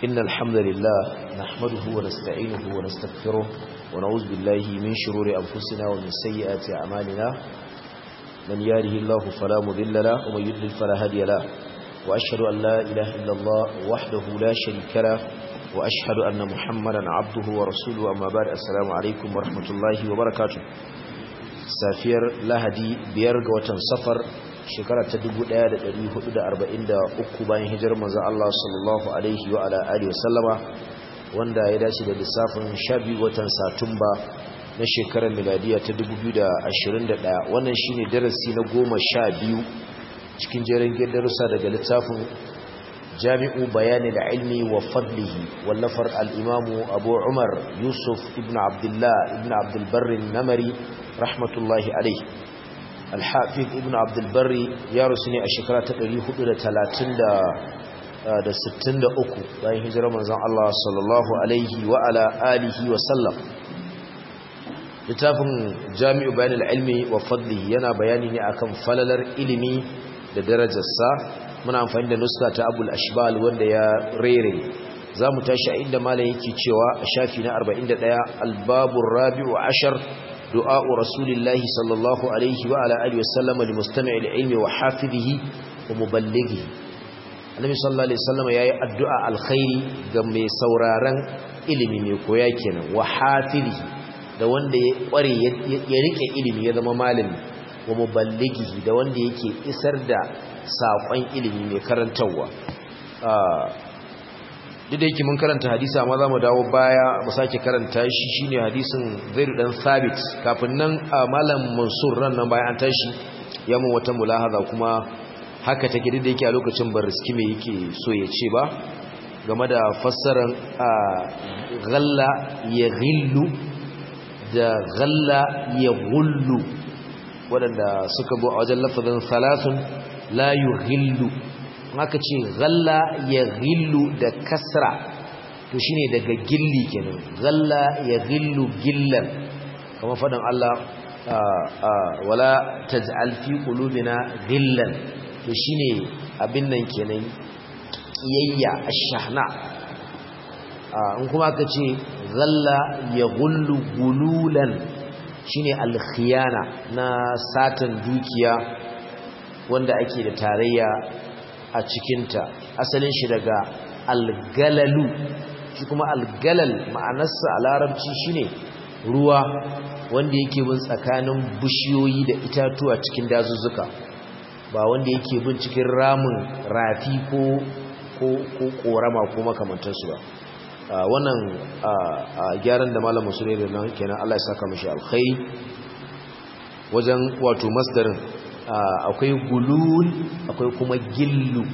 إن الحمد لله نحمده ونستعينه ونستغفره ونعوذ بالله من شرور أنفسنا ومن سيئات أعمالنا من ياره الله فلا مذل له ومن يضلل فلا هادي له وأشهد أن لا إله إلا الله وحده لا شريك له وأشهد أن محمدا عبده ورسوله أما بعد السلام عليكم ورحمة الله وبركاته سافير لهدي بيرغ وتنصفر shekara ta 1443 bayan hijirar manzo Allah sallallahu alaihi wa ala alihi wasallama wanda ya dace da lissafin 12 watan Satumba na shekarar miladiya ta 2021 wannan shine darasi na 12 cikin jerin darussa daga littafin Jami'u Bayani da Ilmi wa Fadlihi wallafar al-Imam Abu Umar Yusuf ibn Abdullah ibn Abdul Barr namari rahmatullahi alaihi alhafiz ibn abdulbari ya rusu ne a shekara ta 463 bayan hijirar manzon Allah sallallahu alaihi wa ala alihi wa sallam littafin jami'u bayan ilmi wa fadli yana bayani ne akan falalar ilimi da darajarsa muna amfani da nuska ta abul ashbal wanda ya rere za mu tashi a inda malam yake cewa a shafi na 41 albabun rabi'u ashar دعاء رسول الله صلى الله عليه وعلى آله وسلم لمستمع العلم وحافظه ومبلغه النبي صلى الله عليه وسلم يا الدعاء الخير ga mai sauraron ilimi mai koya kenan wa hafizihi da wanda ya kware ya rike ilimi ya zama malami wa muballighihi da wanda yake isar da sakon ilimi mai karantawa duk da yake mun karanta hadisi amma za mu dawo baya mu sake karanta shi shine hadisin zaidu dan sabit kafin nan malam mansur ran nan bayan an tashi ya mun wata mulahaza kuma haka take duk da yake a lokacin bar riski me yake so ya ce ba game da fassarar ghalla ya ghillu da ghalla ya ghullu waɗanda suka bu a wajen lafazin salasun la yughillu haka ce galla ya gillu da kasra to shine daga gilli kenan galla ya gillu gillan kamar faɗin Allah wala taj'al fi qulubina gillan to shine abin nan kenan kiyayya ash-shahna in kuma aka ce galla ya gullu gululan shine al-khiyana na satan dukiya wanda ake da tarayya a cikinta asalin shi daga algalalu shi kuma algalal ma'anarsa a larabci shine ruwa wanda yake bin tsakanin bishiyoyi da itatuwa cikin dazuzzuka ba wanda yake bin cikin ramin rafi ko ko ko korama ko makamantansu ba wannan gyaran da malam musulmi da nan kenan Allah ya saka mishi alkhairi wajen wato masdarin akwai gulul akwai kuma gillu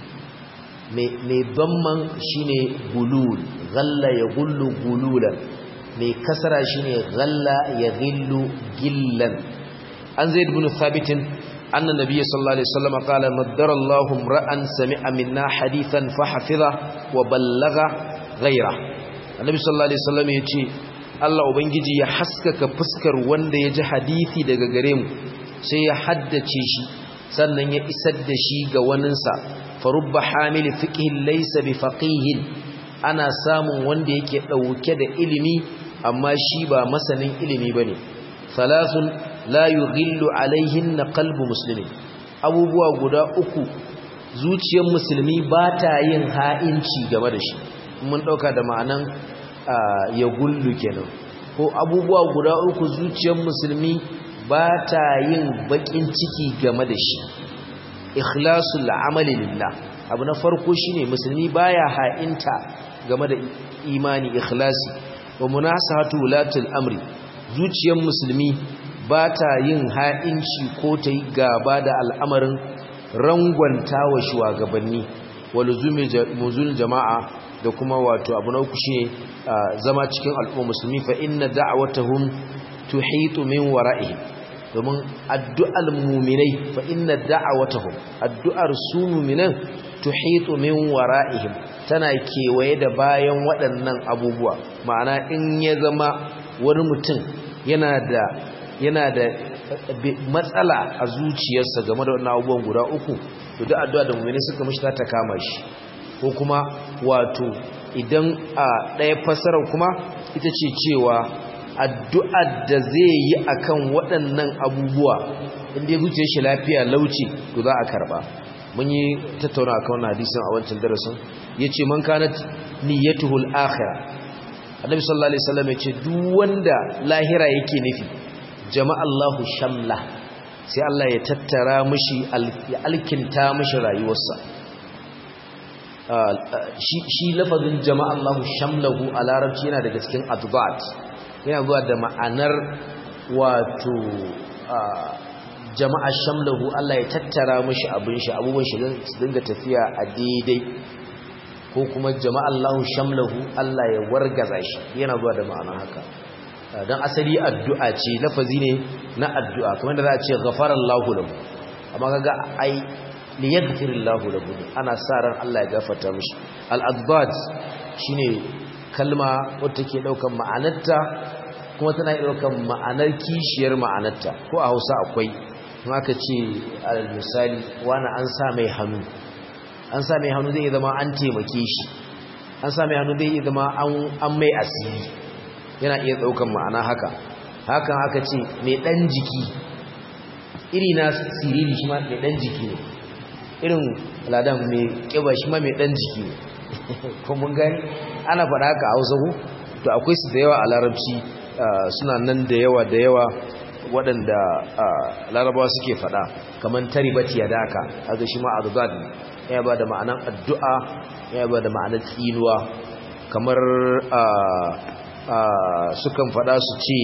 mai banman shine gulul galla ya gullu gululan mai kasara shine galla ya gillu gillan an zaid ibn thabit anna nabiyyi sallallahu alaihi wasallam qala maddara Allahu ra'an sami'a minna hadithan fa hafiza wa ballagha ghayra annabi sallallahu alaihi wasallam yace Allah ubangiji ya haskaka fuskar wanda ya ji hadisi daga gare mu sai ya haddace shi sannan ya isar da shi ga waninsa farubba hamili fiqhin laysa bi faqihin ana samun wanda yake dauke da ilimi amma shi ba masanin ilimi bane thalathun la yughillu alaihin qalbu muslimin abubuwa guda uku zuciyar musulmi ba ta yin ha'inci game da shi mun dauka da ma'anan ya gullu kenan ko abubuwa guda uku zuciyar musulmi ba ta yin bakin ciki game da shi ikhlasul amali lillah abu na farko shine musulmi baya ha'inta game da imani ikhlasi wa munasahatu wulatul amri zuciyar musulmi ba ta yin ha'inci ko ta yi gaba da al'amarin rangwanta wa shugabanni wa luzumul jama'a da kuma wato abu na uku shine zama cikin al'umma musulmi fa inna da'watahum tuhitu min wara'ihim domin addu'ar muminai fa inna da'awatahum addu'ar su muminan tuhitu min wara'ihim tana kewaye da bayan waɗannan abubuwa ma'ana in ya zama wani mutum yana da yana da matsala a zuciyarsa game da wannan abubuwan guda uku to duk addu'a da mu'mini suka mishi ta kama shi ko kuma wato idan a ɗaya fassarar kuma ita ce cewa addu'ar da zai yi akan waɗannan abubuwa inda ya zuciya shi lafiya lauci to za a karba mun yi tattauna akan wannan hadisin a wancan darasin yace man kanat niyyatuhul akhirah annabi sallallahu alaihi wasallam yace duk wanda lahira yake nufi jama'a Allahu shamla sai Allah ya tattara mishi ya alkinta mishi rayuwarsa shi lafazin jama'a Allahu shamlahu a larabci yana daga cikin adbat yana zuwa da ma'anar wato jama'a shamlahu Allah ya tattara mashi abin shi abubuwan shi su dinga tafiya a daidai ko kuma jama'a Allahu shamlahu Allah ya wargaza shi yana zuwa da ma'ana haka dan asali addu'a ce lafazi ne na addu'a kamar da za a ce ghafarallahu lahu amma kaga ai li yaghfirillahu lahu ana sa ran Allah ya gafarta mishi al-adbad shine kalma wacce take daukan ma'anarta kuma tana daukan ma'anar kishiyar ma'anarta ko a Hausa akwai aka ce alal misali wani an sa mai hannu an sa mai hannu zai zama an taimake shi an sa mai hannu zai zama an mai asiri yana iya daukan ma'ana haka hakan aka ce mai dan jiki iri na siriri shi ma mai dan jiki ne irin ladan mai kiba shi ma mai dan jiki ne ko mun gani ana faɗa haka a Hausa ko to akwai su da yawa a Larabci suna nan da yawa da yawa waɗanda larabawa suke faɗa kamar taribati ya daka haka shi ma adad ya ba da ma'anar addu'a ya ba da ma'anar tsinuwa kamar sukan faɗa su ce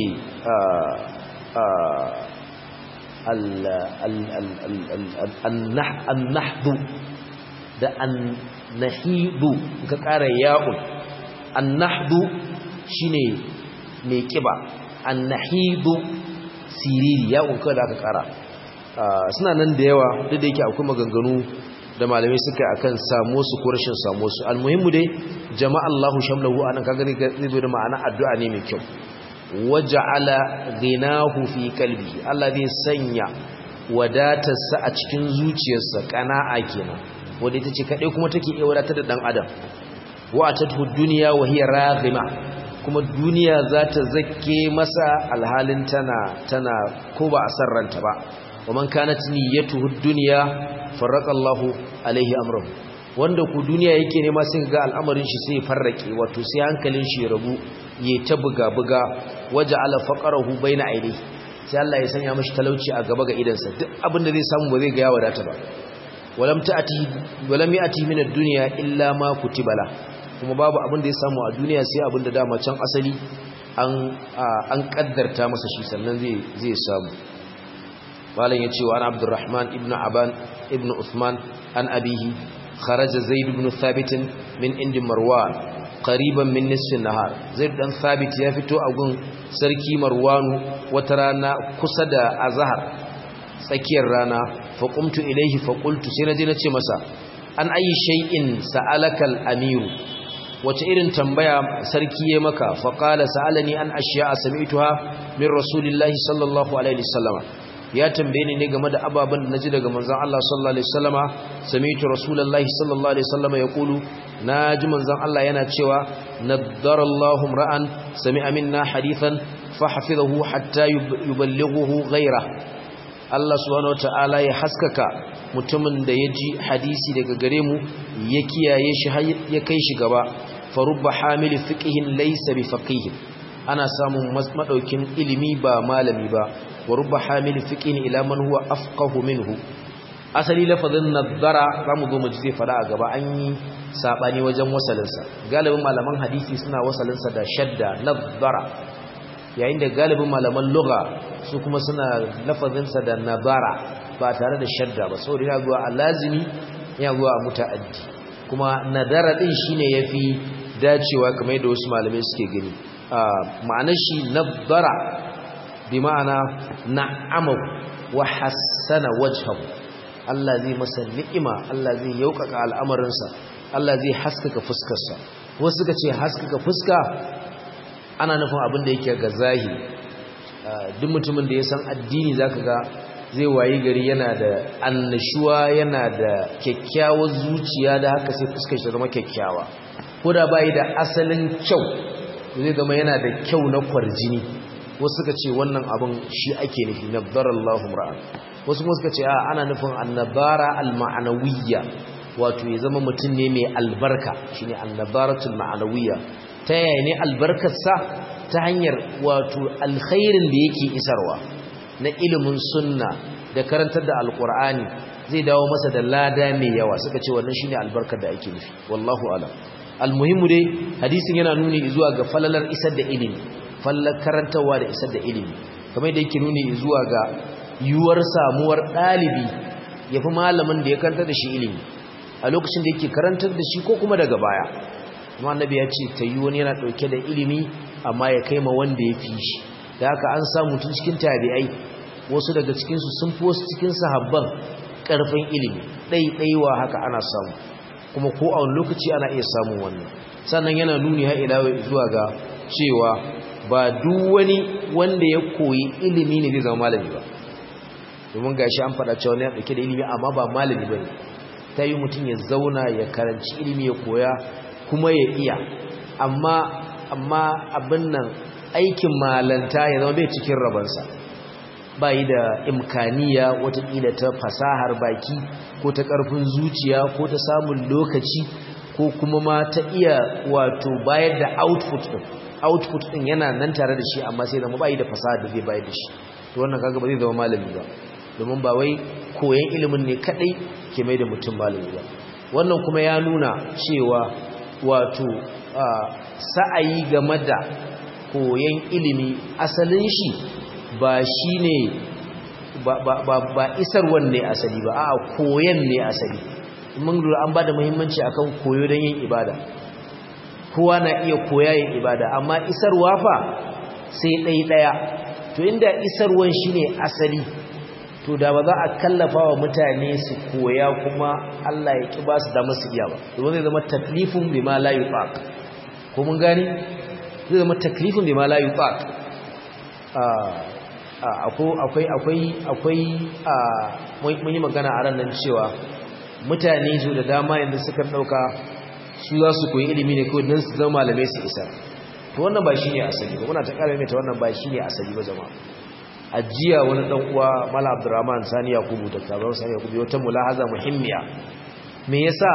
annahdu da annahidu ka ƙara ya'un annahdu shine mai kiba annahidu siriri ya kuka da aka kara suna nan da yawa duk da yake akwai maganganu da malamai suka akan samu su ko rashin samu su almuhimmu dai jama'a Allahu shamlahu anan kaga zai zo da ma'ana addu'a ne mai kyau waja'ala ghinahu fi qalbi Allah zai sanya wadatarsa a cikin zuciyarsa qana'a kenan wanda ita ce kadai kuma take iya wadatar da dan adam wa atatu dunya wa hiya raghima kuma duniya za ta zake masa alhalin tana tana ko ba a san ranta ba wa man kanat niyyatuhu dunya farraqallahu alaihi amrahu wanda ku duniya yake nema sai ga al'amarin shi sai farrake wato sai hankalin shi rabu yayi ta buga buga waja'ala faqarahu baina ainihi sai Allah ya sanya mishi talauci a gaba ga idansa duk abin da zai samu ba zai ga ya wadata ba walam ta'ati walam ya'ti min ad-dunya illa ma kutibala kuma babu abin da ya samu a duniya sai abin da dama can asali an kaddarta masa shi sannan zai samu malam ya ce wa an abdurrahman ibn aban ibn uthman an abihi kharaja zaid ibn thabit min indi marwan qariban min nisfin nahar zaid dan thabit ya fito a gun sarki marwanu wata rana kusa da azhar tsakiyar rana fa qumtu ilayhi fa qultu sai naje nace masa an ayi shay'in sa'alaka al-amiru wace irin tambaya sarki ya maka faƙala sa'alani an ashiya a sami'tuha min rasulillahi sallallahu alaihi wasallama ya tambaye ni ne game da ababen da naji daga manzon Allah sallallahu alaihi wasallama sami'tu rasulullahi sallallahu alaihi wasallama yaqulu naji manzon Allah yana cewa nadarallahu ra'an sami'a minna hadithan fahfizahu hatta yuballighuhu ghayra Allah subhanahu wataala ya haskaka mutumin da ya ji hadisi daga gare mu ya kiyaye shi ya kai shi gaba farubba hamili fiqihin laysa bi faqih ana samun madaukin ilimi ba malami ba wa rubba hamili fiqihin ila man huwa afqahu minhu asali lafazin nadara zamu zo mu ji zai fara a gaba an yi sabani wajen wasalinsa galibin malaman hadisi suna wasalinsa da shadda nadara yayin da galibin malaman lugha su kuma suna lafazinsa da nadara ba tare da shadda ba saboda yana zuwa a lazimi yana zuwa a muta'addi kuma nadara din shine yafi dacewa kamar yadda wasu malamai suke gani ma'anar shi nadara bi ma'ana na'ama wa hassana wajhahu Allah zai masa ni'ima Allah zai yaukaka al'amarinsa Allah zai haskaka fuskarsa wasu suka ce haskaka fuska ana nufin abin da yake ga zahiri duk mutumin da ya san addini zaka ga zai wayi gari yana da annashuwa yana da kyakkyawar zuciya da haka sai fuskar shi zama kyakkyawa ko da bai da asalin kyau zai zama yana da kyau na kwarjini wasu suka ce wannan abin shi ake nufi nabdarallahu ra'an wasu kuma suka ce a ana nufin annabara alma'anawiyya wato ya zama mutum ne mai albarka shine annabaratul ma'anawiyya ta yaya ne albarkarsa ta hanyar wato alkhairin da yake isarwa na ilimin sunna da karantar da alkur'ani zai dawo masa da lada mai yawa suka ce wannan shine albarkar da ake nufi wallahu alam almuhimmu dai hadisin yana nuni zuwa ga falalar isar da ilimi fallar karantarwa da isar da ilimi kamar da yake nuni zuwa ga yiwuwar samuwar ɗalibi ya fi malamin da ya karantar da shi ilimi a lokacin da yake karantar da shi ko kuma daga baya kuma annabi ya ce ta yi wani yana ɗauke da ilimi amma ya kai ma wanda ya fi shi da haka an samu tun cikin tabi'ai wasu daga cikinsu sun fi wasu cikin sahabban ƙarfin ilimi ɗaiɗaiwa haka ana samu kuma ko a wani lokaci ana iya samun wannan sannan yana nuni har ila zuwa ga cewa ba duk wani wanda ya koyi ilimi ne zai zama malami ba domin gashi an faɗa cewa ne ya ɗauke da ilimi amma ba malami ba ne ta yi mutum ya zauna ya karanci ilimi ya koya kuma ya iya amma amma abin nan aikin malanta ya zama bai cikin rabansa ba yi da imkaniya watakila ta fasahar baki ko ta ƙarfin zuciya ko ta samun lokaci ko kuma ma ta iya wato bayar da output ɗin output ɗin yana nan tare da shi amma sai zama ba yi da fasahar da zai bayar da shi to wannan kaga ba zai zama malami ba domin ba wai koyan ilimin ne kadai ke mai da mutum malami ba wannan kuma ya nuna cewa wato sa'ayi game da koyan ilimi asalin shi ba shi ne ba isarwan ne asali ba a koyan ne asali mun lura an ba da muhimmanci akan koyo don yin ibada kowa na iya koya yin ibada amma isarwa fa sai ɗaya ɗaya to inda isarwan shi ne asali to da ba za a kallafa wa mutane su koya kuma Allah ya ƙi ba su damar su iya ba domin zai zama taklifin bi ma la yutaq ko mun gani zai zama taklifin bi ma la yutaq akwai akwai akwai mun yi magana a ran nan cewa mutane su da dama yanzu suka dauka su za su koyi ilimi ne kawai don su zama malamai su isa to wannan ba shine asali ba muna ta kara mai ta wannan ba shine asali ba jama'a ajiya wani dan uwa mala abdurrahman sani yakubu da kabar sani yakubu wata mulahaza muhimmiya me yasa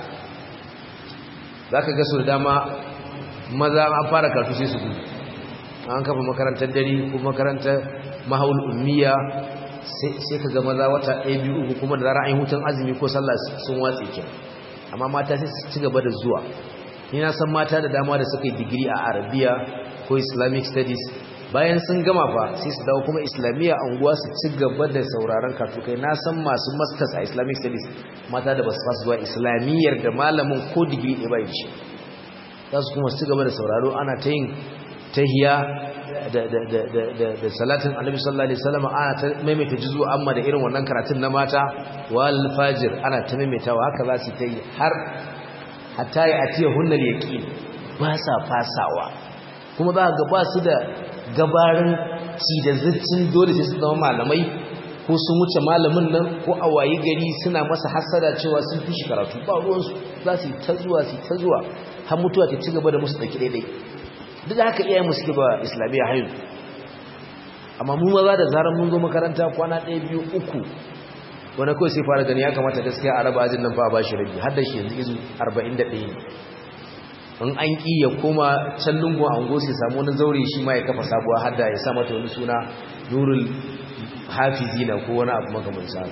zaka ga su da dama maza an fara karatu sai su gudu an kafa makarantar dare ko makarantar mahaul ummiya sai ka ga maza wata ɗaya biyu uku kuma da zara an yi hutun azumi ko sallah sun watse ke amma mata sai su ci gaba da zuwa ni na san mata da dama da suka yi digiri a arabiya ko islamic studies bayan sun gama fa sai su dawo kuma islamiyya anguwa su ci gaba da sauraron kai na san masu masters a islamic studies mata da basu fasu zuwa islamiyyar da malamin ko digiri ɗaya bai shi za su kuma ci gaba da sauraro ana ta yin tahiya da salatin annabi sallallahu alaihi wasallam ana ta maimaita juzu amma da irin wannan karatun na mata wal fajir ana ta maimaitawa haka za su ta yi har hatta ya atiya hunnal yaqin ba sa fasawa kuma za ga ba su da gabarin ci da zuccin dole sai su zama malamai ko sun wuce malamin nan ko a wayi gari suna masa hasada cewa sun fi shi karatu ba ruwansu za su yi ta zuwa su yi ta zuwa har mutuwa ta ci gaba da musu ɗauki daidai duk da haka iyayen suke ba islamiyya hayin amma mu maza da zarar mun zo makaranta kwana ɗaya biyu uku wani kawai sai fara gani ya kamata gaskiya a raba ajin nan fa ba shi rabi har da shi yanzu izu 41 ne in an ƙi ya koma can lungun ango sai samu wani zaure shi ma ya kafa sabuwa har da ya sa mata wani suna nurul hafizina ko wani abu makamanci sa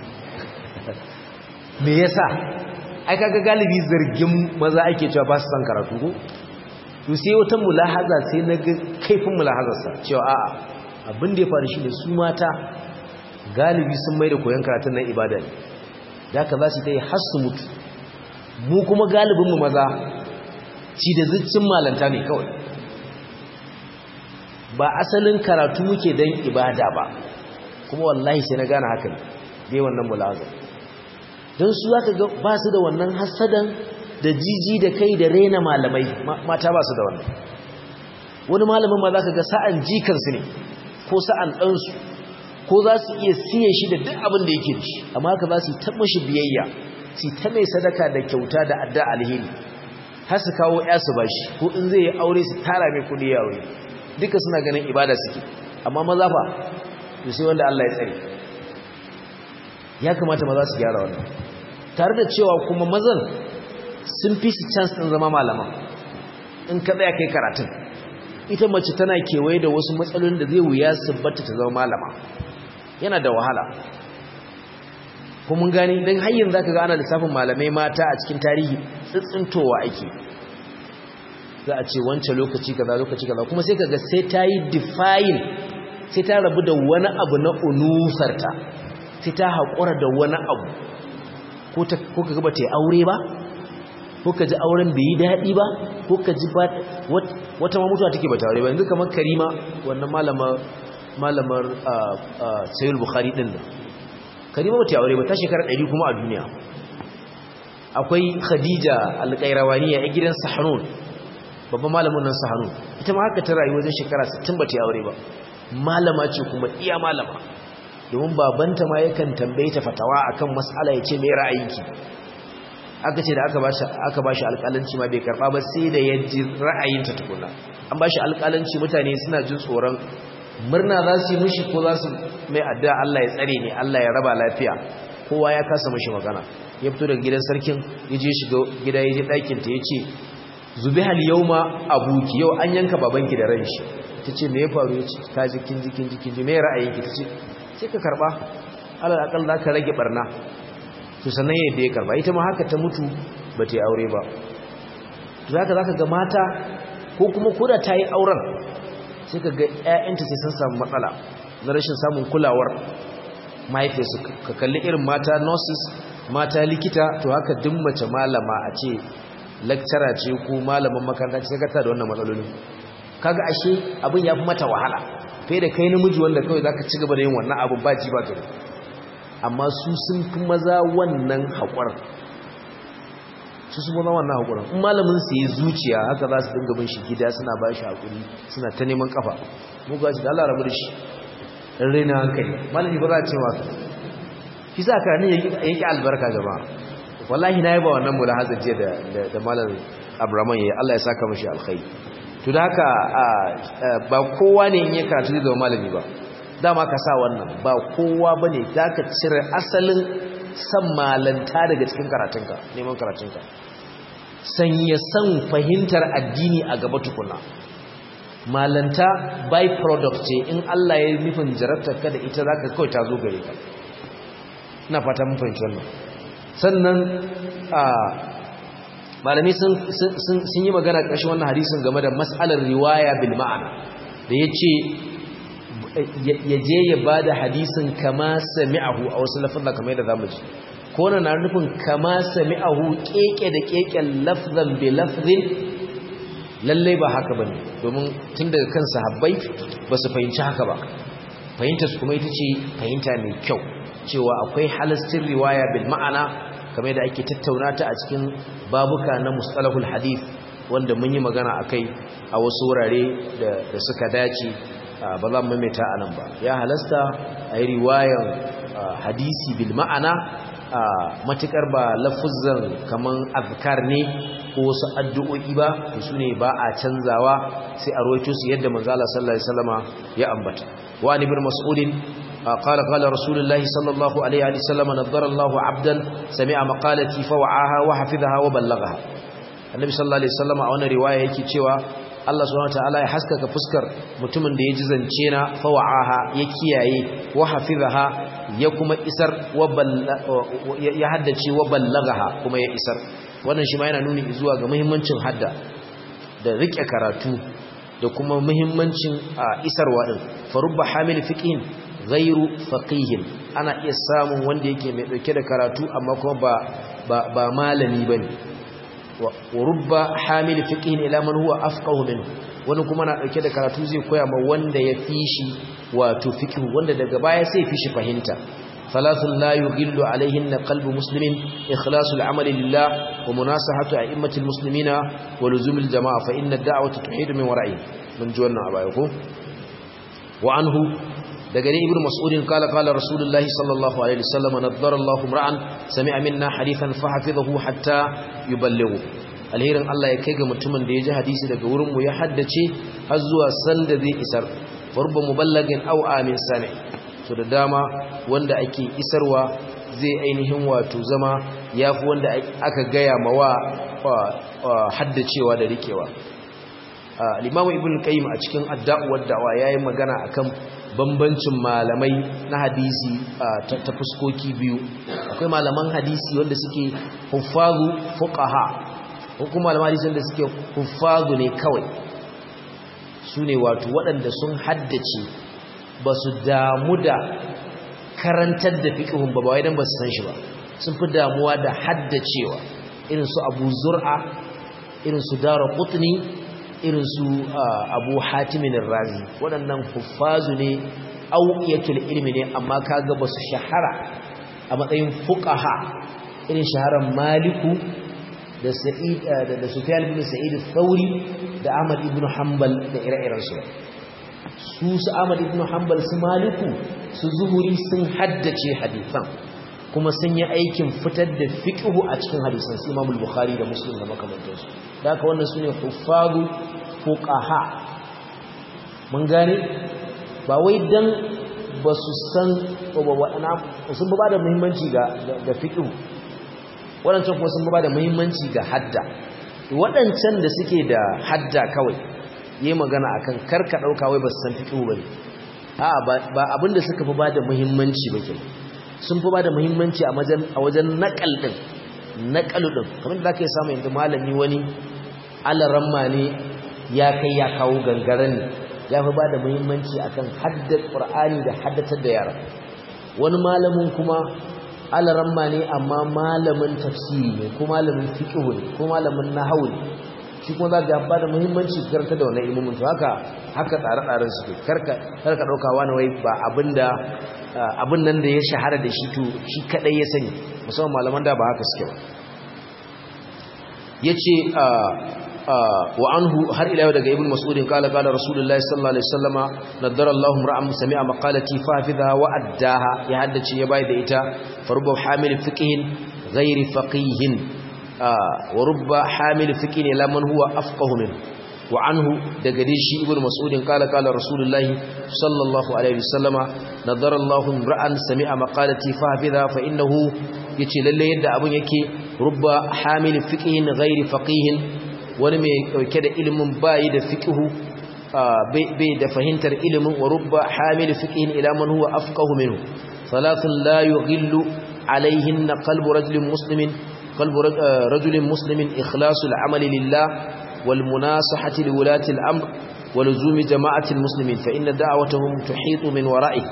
me yasa ai kaga galibi zargin maza ake cewa ba su san karatu ko to sai wata mulahaza sai na ga kaifin mulahazarsa cewa a'a abin da ya faru shi ne su mata galibi sun mai da koyon karatun nan ibada ne da ka za su ta yi har su mutu mu kuma galibinmu maza ci da ziccin malanta ne kawai ba asalin karatu muke don ibada ba kuma wallahi sai na gane haka ne dai wannan mulahazar don su za ka ga ba su da wannan hasadan da jiji da kai da rena malamai mata ba su da wannan wani malamin ma za ka ga sa'an jikansu ne ko sa'an ɗansu ko za su iya siye shi da duk abin da yake da shi amma haka za su taɓa shi biyayya su ta mai sadaka da kyauta da adda alheri har su kawo ya su bashi ko in zai yi aure su tara mai kuɗi ya aure duka suna ganin ibada suke amma maza fa to sai wanda Allah ya tsare ya kamata maza su gyara wannan tare da cewa kuma mazan sun fi su chance din zama malaman in ka tsaya kai karatun ita mace tana kewaye da wasu matsalolin da zai wuya su batta ta zama malama yana da wahala ko mun gani dan har yanzu zaka ga ana lissafin malamai mata a cikin tarihi tsitsintowa ake za a ce wancan lokaci kaza lokaci kaza kuma sai kaga sai ta yi define sai ta rabu da wani abu na unusarta sai ta haƙura da wani abu ko ka gaba ta yi aure ba ko ka ji auren bai yi daɗi ba ko ka ji ba wata ma mutuwa take ba ta aure ba yanzu kamar karima wannan malamar sayul bukhari ɗin nan karima ba ta aure ba ta shekara ɗari kuma a duniya akwai khadija alƙairawaniya a gidan sahanun babban malamin nan sahanun ita ma haka ta rayu wajen shekara 60 ba ta aure ba malama ce kuma iya malama domin babanta ma yakan tambaye ta fatawa akan mas'ala yace me ra'ayinki aka ce da aka bashi aka bashi alƙalanci ma bai karba ba sai da ya ji ra'ayinta tukuna an bashi alƙalanci mutane suna jin tsoron murna za su yi mishi ko za su mai addu'a Allah ya tsare ne Allah ya raba lafiya kowa ya kasa mishi magana ya fito daga gidan sarkin ya je shiga gida ya je ɗakin ta ya ce zubihal yauma abuki yau an yanka babanki da ran shi ta ce me ya faru ya ce ka ji kin ji kin ji kin ji me ra'ayinki ta ce sai ka karba alal akal za ka rage barna to sannan yadda ya karba ita ma haka ta mutu ba ta yi aure ba to zaka zaka ga mata ko kuma koda ta yi auren sai ka ga ƴaƴanta sai sun samu matsala na rashin samun kulawar mahaifiyarsu ka kalli irin mata nurses mata likita to haka duk mace malama a ce lecturer ce ko malaman makaranta ce ka da wannan matsaloli kaga ashe abin ya fi mata wahala kai da kai namiji wanda kawai zaka ci gaba da yin wannan abu ba ji ba gari amma su sun fi maza wannan haƙur su sun maza wannan haƙurin in malamin su yi zuciya haka za su dinga bin shi gida suna ba shi haƙuri suna ta neman kafa mu ga shi da Allah rabu da shi dan raina hankali malami ba za a ce wa shi sa ka ne yake albarka jama'a wallahi na yi ba wannan mulahazar jiya da da malam Abraman yayi Allah ya saka mashi alkhairi to da haka ba kowa ne in ya karatu da malami ba dama ka sa wannan ba kowa bane zaka cire asalin san malanta daga cikin karatunka neman karatunka sanya san fahimtar addini a gaba tukuna malanta by product ce in Allah ya nufin jarabtar ka da ita zaka kawai ta zo gare ka ina fata mun fahimci wannan sannan a malami sun yi magana ƙarshen wannan hadisin game da mas'alar riwaya bil ma'ana da yace ya je ya ba da hadisin kama sami'ahu a wasu lafazan kamar yadda zamu ji ko na nufin kama sami'ahu keke da keken lafzan bi lafzin lallai ba haka bane domin tun daga kan sahabbai ba su fahimci haka ba fahimta su kuma ita ce fahimta mai kyau cewa akwai halastin riwaya bil ma'ana kamar yadda ake tattauna ta a cikin babuka na mustalahul hadith wanda mun yi magana akai a wasu wurare da suka dace ba za mu maimaita a nan ba ya halasta a yi riwayan hadisi bil ma'ana matukar ba lafuzan kaman azkar ne ko wasu addu'o'i ba to su ne ba a canzawa sai a roito su yadda manzala sallallahu alaihi wasallama ya ambata wa ibn mas'udin قال قال رسول الله صلى الله عليه وسلم نظر الله عبدا سمع مقالتي فوعاها وحفظها وبلغها النبي صلى الله عليه وسلم a wannan riwaya yake cewa Allah subhanahu wataala ya haskaka fuskar mutumin da ya ji zance na fawa'aha ya kiyaye wa hafizaha ya kuma isar ya haddace wa ballagaha kuma ya isar wannan shi ma yana nuni zuwa ga muhimmancin hadda da rike karatu da kuma muhimmancin isarwa din farubba hamil fiqhin ghairu faqihin ana iya samun wanda yake mai dauke da karatu amma kuma ba ba, ba malami bane wa rubba hamil fiqhin ila man huwa afqahu minhu wani kuma na dauke da karatu zai koya ma wanda ya fishi wato fiqh wanda daga baya sai fishi fahimta thalathun la yughillu alaihinna qalbu muslimin ikhlasul amali lillah wa munasahatu a'immatil muslimina wa luzumil jamaa fa inna ad-da'wata tuhidu min wara'i mun ji wannan abaya ko wa anhu daga ne ibnu mas'udin kala kala rasulullahi sallallahu alaihi wasallam nadara Allahu ra'an sami'a minna hadithan fa hafizahu hatta yuballighu alherin Allah ya kai ga mutumin da ya ji hadisi daga wurin mu ya haddace har zuwa sanda zai isar farba muballagin aw amin sami to da dama wanda ake isarwa zai ainihin wato zama yafi wanda aka gaya mawa haddacewa da rikewa al-imam ibn qayyim a cikin adda'u wad-da'wa yayi magana akan bambancin malamai na hadisi ta fuskoki biyu akwai malaman hadisi wanda suke huffazu fuqaha ko kuma malaman hadisi wanda suke huffazu ne kawai sune wato waɗanda sun haddace ba su damu da karantar da fiqhun ba ba dan ba su san shi ba sun fi damuwa da haddacewa irin su Abu Zur'a irin su Daraqutni irin su abu hatimin razi waɗannan huffazu ne auƙiyatul ilmi ne amma kaga ba su shahara a matsayin fuqaha irin shaharar maliku da sa'id da sufyan ibn sa'id al-thawri da ahmad ibn hanbal da ire-iren su su su ahmad ibn hanbal su maliku su zuhuri sun haddace hadisan kuma sun yi aikin fitar da fiqhu a cikin hadisan su imam al-bukhari da muslim da makamantansu da haka wannan sune huffazu fuqaha mun gane ba wai dan ba su san sun ba da muhimmanci ga ga fiqh wadancan kuma sun ba da muhimmanci ga hadda wadancan da suke da hadda kawai yayi magana akan karka dauka wai ba su san fiqh bane a'a ba abinda suka fi ba da muhimmanci ba kenan sun fi ba da muhimmanci a wajen a wajen naqal din naqalu din kamar da zaka yi samu yanzu malami wani alaramma ne ya kai ya kawo gangaren ne ya fi ba da muhimmanci akan haddar ƙur'ani da haddatar da yara wani malamin kuma alaramma ne amma malamin tafsiri ne ko malamin fiqhu ne ko malamin nahwu ne shi kuma za ka ba da muhimmanci karanta da wannan ilimin to haka haka tsare-tsaren su ke karka karka dauka wani wai ba abinda abin nan da ya shahara da shi to shi kadai ya sani musamman malaman da ba haka suke ba yace wa anhu har ila yau daga ibn mas'udin kala kala rasulullahi sallallahu alaihi wasallama nadara Allahu ra'am sami'a maqalati fa hafiza wa addaha ya haddace ya bai da ita farubba hamil fiqhin ghairi faqihin wa rubba hamil fiqhin ila man huwa afqahu min wa anhu daga dai shi ibn mas'udin kala kala rasulullahi sallallahu alaihi wasallama nadara Allahu ra'an sami'a maqalati fa hafiza fa innahu yace lalle yadda abun yake rubba hamil fiqhin ghairi faqihin wani mai dauke da ilimin bayi da fiqhu bai da fahimtar ilimin wa rubba hamil fiqhin ila man huwa afqahu minhu thalathun la yughillu alayhin qalbu rajulin muslimin qalbu rajulin muslimin ikhlasul amali lillah wal munasahati liwulati al-amr wa luzumi jama'ati al-muslimin fa inna da'watahum tuhitu min wara'ihi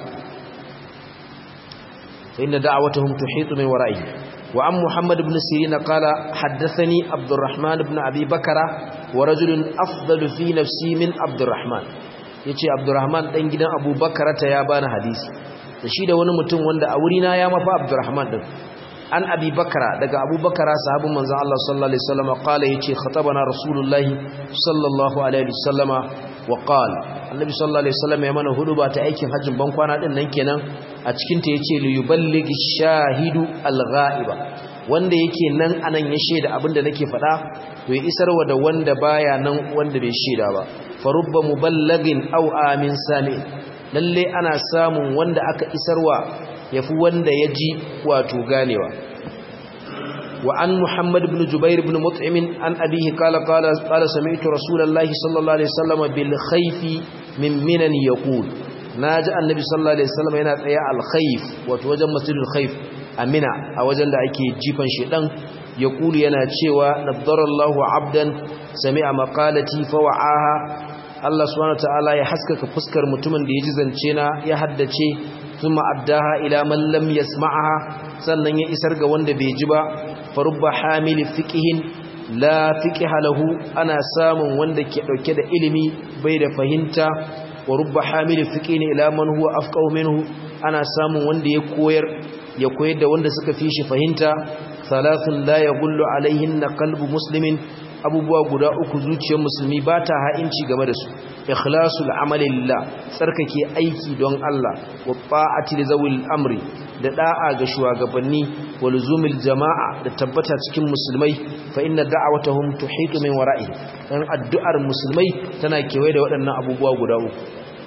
fa inna da'watahum tuhitu min wara'ihi وعن محمد بن سيرين قال حدثني عبد الرحمن بن أبي بكر ورجل أفضل في نفسي من عبد الرحمن yace Abdurrahman dan gidan Abu Bakar ta ya bani hadisi da shi da wani mutum wanda a wurina ya mafa Abdurrahman din an Abi Bakara daga Abu Bakara sahabin manzon Allah sallallahu alaihi wasallam qala yace khatabana Rasulullah sallallahu alaihi wasallama wa qala Annabi sallallahu alaihi wasallam ya mana hudu ba ta aikin hajjin ban kwana din nan kenan a cikin ta yace li yuballigi shahidu al-ghaiba wanda yake nan anan ya sheda abinda nake faɗa to ya isarwa da wanda baya nan wanda bai sheda ba farubba muballagin aw amin sami lalle ana samun wanda aka isarwa yafi wanda ya ji wato ganewa wa an muhammad ibn jubair ibn mut'im an abihi qala qala qala sami'tu rasulullahi sallallahu alaihi wasallam bil khayfi min minan yaqul naji annabi sallallahu alaihi wasallam yana tsaye al khayf wato wajen masjidul khayf amina a wajen da ake jifan shedan yaqulu yana cewa nadarallahu abdan sami'a maqalati fa wa'aha Allah subhanahu wataala ya haskaka fuskar mutumin da ya ji zance na ya haddace thumma addaha ila man lam yasma'aha sannan ya isar ga wanda bai ji ba farubba hamili fiqhin la fiqha lahu ana samun wanda ke dauke da ilimi bai da fahimta wa rubba hamili fiqhin ila man huwa afqahu minhu ana samun wanda ya koyar ya koyar da wanda suka fi shi fahimta thalathun la yaghullu alaihinna qalbu muslimin abubuwa guda uku zuciyar musulmi ba ta ha'inci game da su ikhlasul amali lillah tsarkake aiki don Allah wa ta'ati li zawil amri da da'a ga shugabanni wa luzumil jama'a da tabbata cikin musulmai fa inna da'awatahum tuhitu min wara'i dan addu'ar musulmai tana kewaye da waɗannan abubuwa guda uku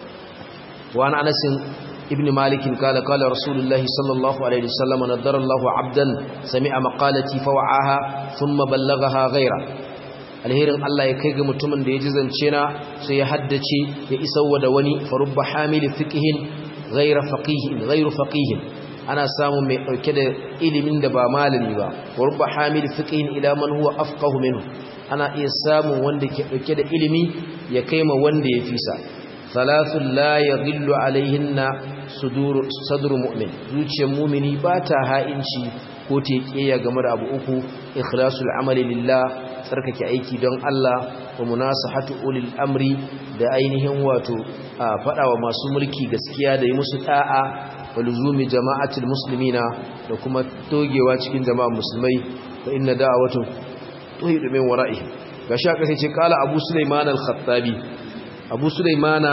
wa an anas ibn malik kala kala rasulullahi sallallahu alaihi wasallam nadara Allahu 'abdan sami'a maqalati fa wa'aha thumma ballaghaha ghayra alherin Allah ya kai ga mutumin da ya ji zance na sai ya haddace ya isarwa da wani farubba hamili fiqhin ghayra faqihin ghayru faqihin ana samun mai dauke da ilimin da ba malami ba farubba hamili fiqhin ila man huwa afqahu minhu ana iya samun wanda ke dauke da ilimi ya kaima wanda ya fisa thalathun la yaghillu alaihinna sudur sadru mu'min zuciyar mu'mini ba ta ha'inci ko ta kiyaye game da abu uku ikhlasul amali lillah tsarkake aiki don Allah wa munasahatu ulil amri da ainihin wato a fadawa masu mulki gaskiya da yi musu da'a wa luzumi jama'atul muslimina da kuma togewa cikin jama'a musulmai fa inna da'awatu tuhidu min wara'i gashi aka sai ce kala abu sulaiman al-khattabi abu sulaiman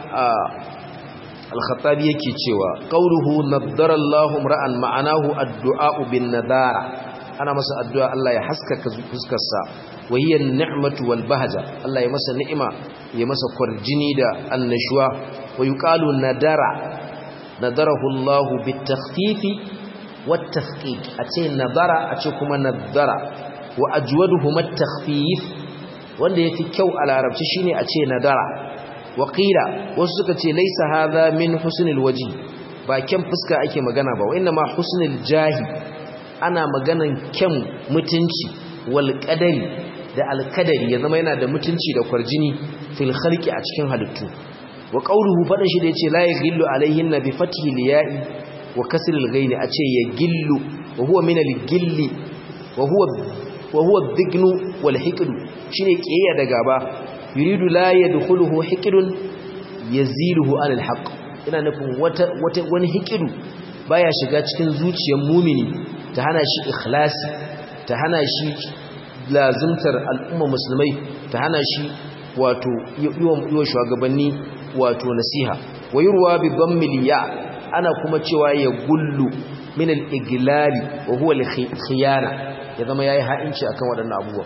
al-khattabi yake cewa qawluhu naddara Allahu ra'an ma'anahu addu'a bin nadara ana masa addu'a Allah ya haskaka fuskarsa wa hiya ni'matu wal bahja Allah ya masa ni'ima ya masa kwarjini da annashuwa wa yuqalu nadara nadarahu Allah bit takhfifi wat tafqiq ace nadara ace kuma nadara wa ajwaduhum at takhfif wanda yafi kyau a larabci shine ace nadara wa qila wasu suka ce laysa hadha min husnil waji ba kyan fuska ake magana ba wa inna ma husnil jahi ana maganan kyan mutunci wal qadari da alkadari ya zama yana da mutunci da kwarjini fil khalqi a cikin halittu wa qawluhu fadan shi da yace la yaghillu alaihin bi fathi liya'i wa kasr al-ghayn a ce ya gillu wa huwa min al-gilli wa huwa wa huwa dhignu wal hiqdu shine kiyaya da gaba yuridu la yadkhuluhu hiqdun yaziluhu anil haqq ina nufin wata wata wani hiqidu baya shiga cikin zuciyar mumini ta hana shi ikhlasi ta hana shi lazimtar al'umma musulmai ta hana shi wato yiwa shugabanni wato nasiha wa yurwa bi dhammil ya ana kuma cewa ya gullu min al-iglali wa huwa al-khiyana ya zama yayi ha'inci akan waɗannan abubuwa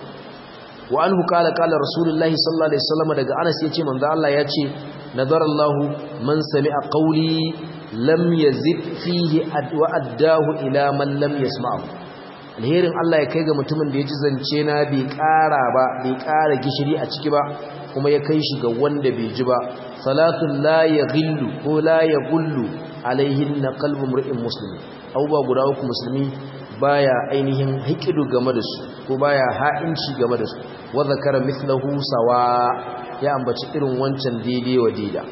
wa anhu qala qala rasulullahi sallallahu alaihi wasallam daga Anas yace manzo Allah yace nadara Allah man sami'a qawli lam yazid fihi wa addahu ila man lam yasma'u alherin Allah ya kai ga mutumin da ya ji zance na bai ƙara ba bai ƙara gishiri a ciki ba kuma ya kai shi ga wanda bai ji ba salatun la yaghillu ko la yaghullu alaihin na qalbu mur'in muslim abubuwa guda uku musulmi baya ainihin hikidu game da su ko baya ha'inci game da su wa zakara mithlahu sawa ya ambaci irin wancan daidai wa daida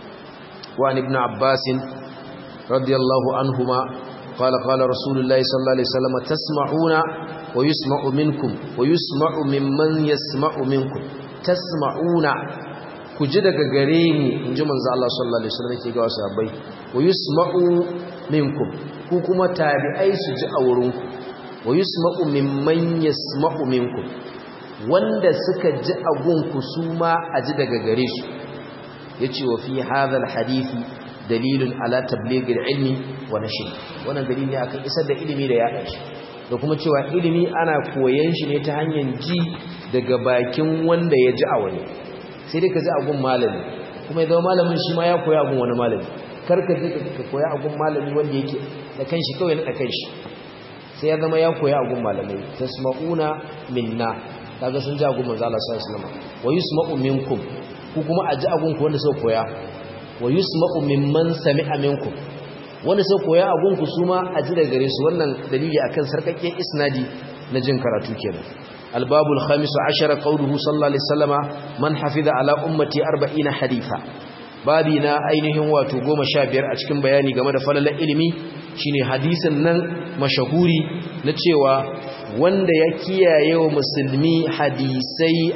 wa ibn abbas radiyallahu anhuma قال قال رسول الله صلى الله عليه وسلم تسمعون ويسمع منكم ويسمع ممن يسمع منكم تسمعون kuji daga gare mu inji manzo Allah sallallahu alaihi wasallam yake ga sahabbai wa yusma'u minkum ku kuma tabi'ai su ji a wurin ku wa yusma'u mimman yasma'u minkum wanda suka ji a gunku su ma a ji daga gare su yace wa fi hadha alhadisi dalilun ala tabligil ilmi wa nashr wannan dalili akan isar da ilimi da yaɗa shi da kuma cewa ilimi ana koyan shi ne ta hanyar ji daga bakin wanda ya ji a wani sai dai ka ji a gun malami kuma ya zama malamin shi ma ya koya a gun wani malami kar ka je ka koya a gun malami wanda yake da kanshi kawai na kanshi sai ya zama ya koya a gun malamai tasma'una minna kaga sun ji a gun manzo Allah sallallahu alaihi wasallam wa yusma'u minkum ku kuma a ji a gun ku wanda suka koya wa yusma'u mimman sami'a minkum wanda sai koya a gunku su ma a ji daga gare su wannan dalili akan sarkakken isnadi na jin karatu kenan albabul khamis ashara qawluhu sallallahu alaihi wasallama man hafiza ala ummati 40 haditha babi na ainihin wato 15 a cikin bayani game da falalar ilimi shine hadisin nan mashahuri na cewa wanda ya kiyaye wa musulmi hadisai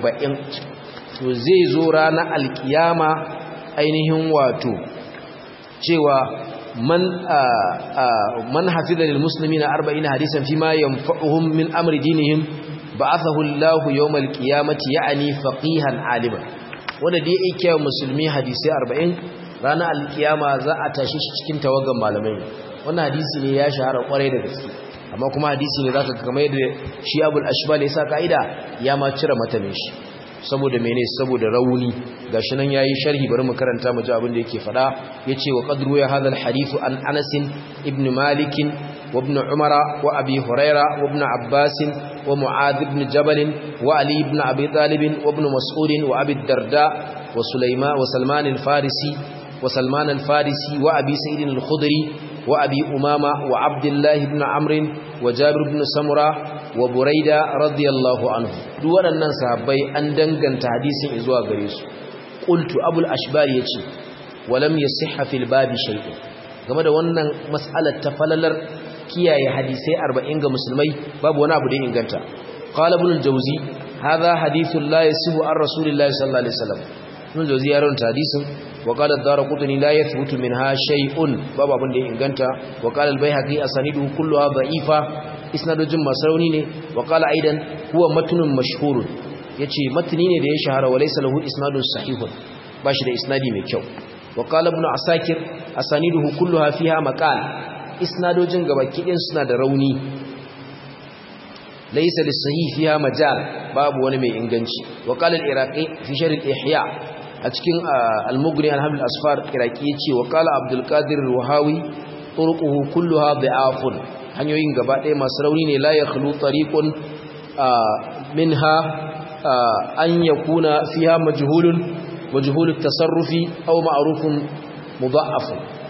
40 to zai zo ranar alkiyama ainihin wato cewa man man hafiza lil muslimina 40 hadisan fi ma yanfa'uhum min amri dinihim ba'athahu Allahu yawmal qiyamati ya'ni faqihan aliman wanda da yake musulmi hadisi 40 ranar alkiyama za a tashi shi cikin tawagan malamai wannan hadisi ne ya shahara kwarai da gaske amma kuma hadisi ne zaka kamar yadda shi Abul Ashbal ya sa kaida ya ma cire matanin shi saboda mene saboda rauni gashi nan yayi sharhi bari mu karanta mu ji abin da yake fada yace wa qadru ya hadha alhadith an Anas ibn Malik wa ibn Umar wa Abi Huraira wa ibn Abbas wa Mu'adh ibn Jabal wa Ali ibn Abi Talib wa ibn Mas'ud wa Abi Darda wa Sulaiman wa Salman al-Farisi wa Salman al-Farisi wa Abi Sa'id al-Khudri wa Abi Umama wa Abdullah ibn Amr wa Jabir ibn Samura wa buraida radiyallahu anhu duk waɗannan sahabbai an danganta hadisin zuwa gare su qultu abul ashbar yace walam yasihha fil babi shay'un game da wannan mas'alar ta falalar kiyaye hadisai 40 ga musulmai babu wani abu da inganta qala ibn al-jawzi hadha hadithun la yasihu an rasulillahi sallallahu alaihi wasallam ibn al-jawzi ya rawanta hadisin wa qala ad-darqutni la yathbutu minha shay'un babu abin da inganta wa qala al-baihaqi asaniduhu kulluha da'ifa isnadojin masu rauni ne wa qala aidan huwa matnun mashhurun yace matni ne da ya shahara wa laysa lahu isnadun sahihun bashi da isnadi mai kyau wa qala ibn asakir asaniduhu kulluha fiha maqal isnadojin gabaki din suna da rauni laysa lis-sahih fiha majal babu wani mai inganci wa qala al-iraqi fi sharh al-ihya a cikin al-mughni al-hamd al-asfar iraqi yace wa qala abdul qadir al-wahawi turquhu kulluha da'afun hanyoyin gaba ɗaya masu rauni ne la ya khulu tariqun minha an yakuna fiha majhulun majhulut tasarrufi aw ma'rufun mudha'af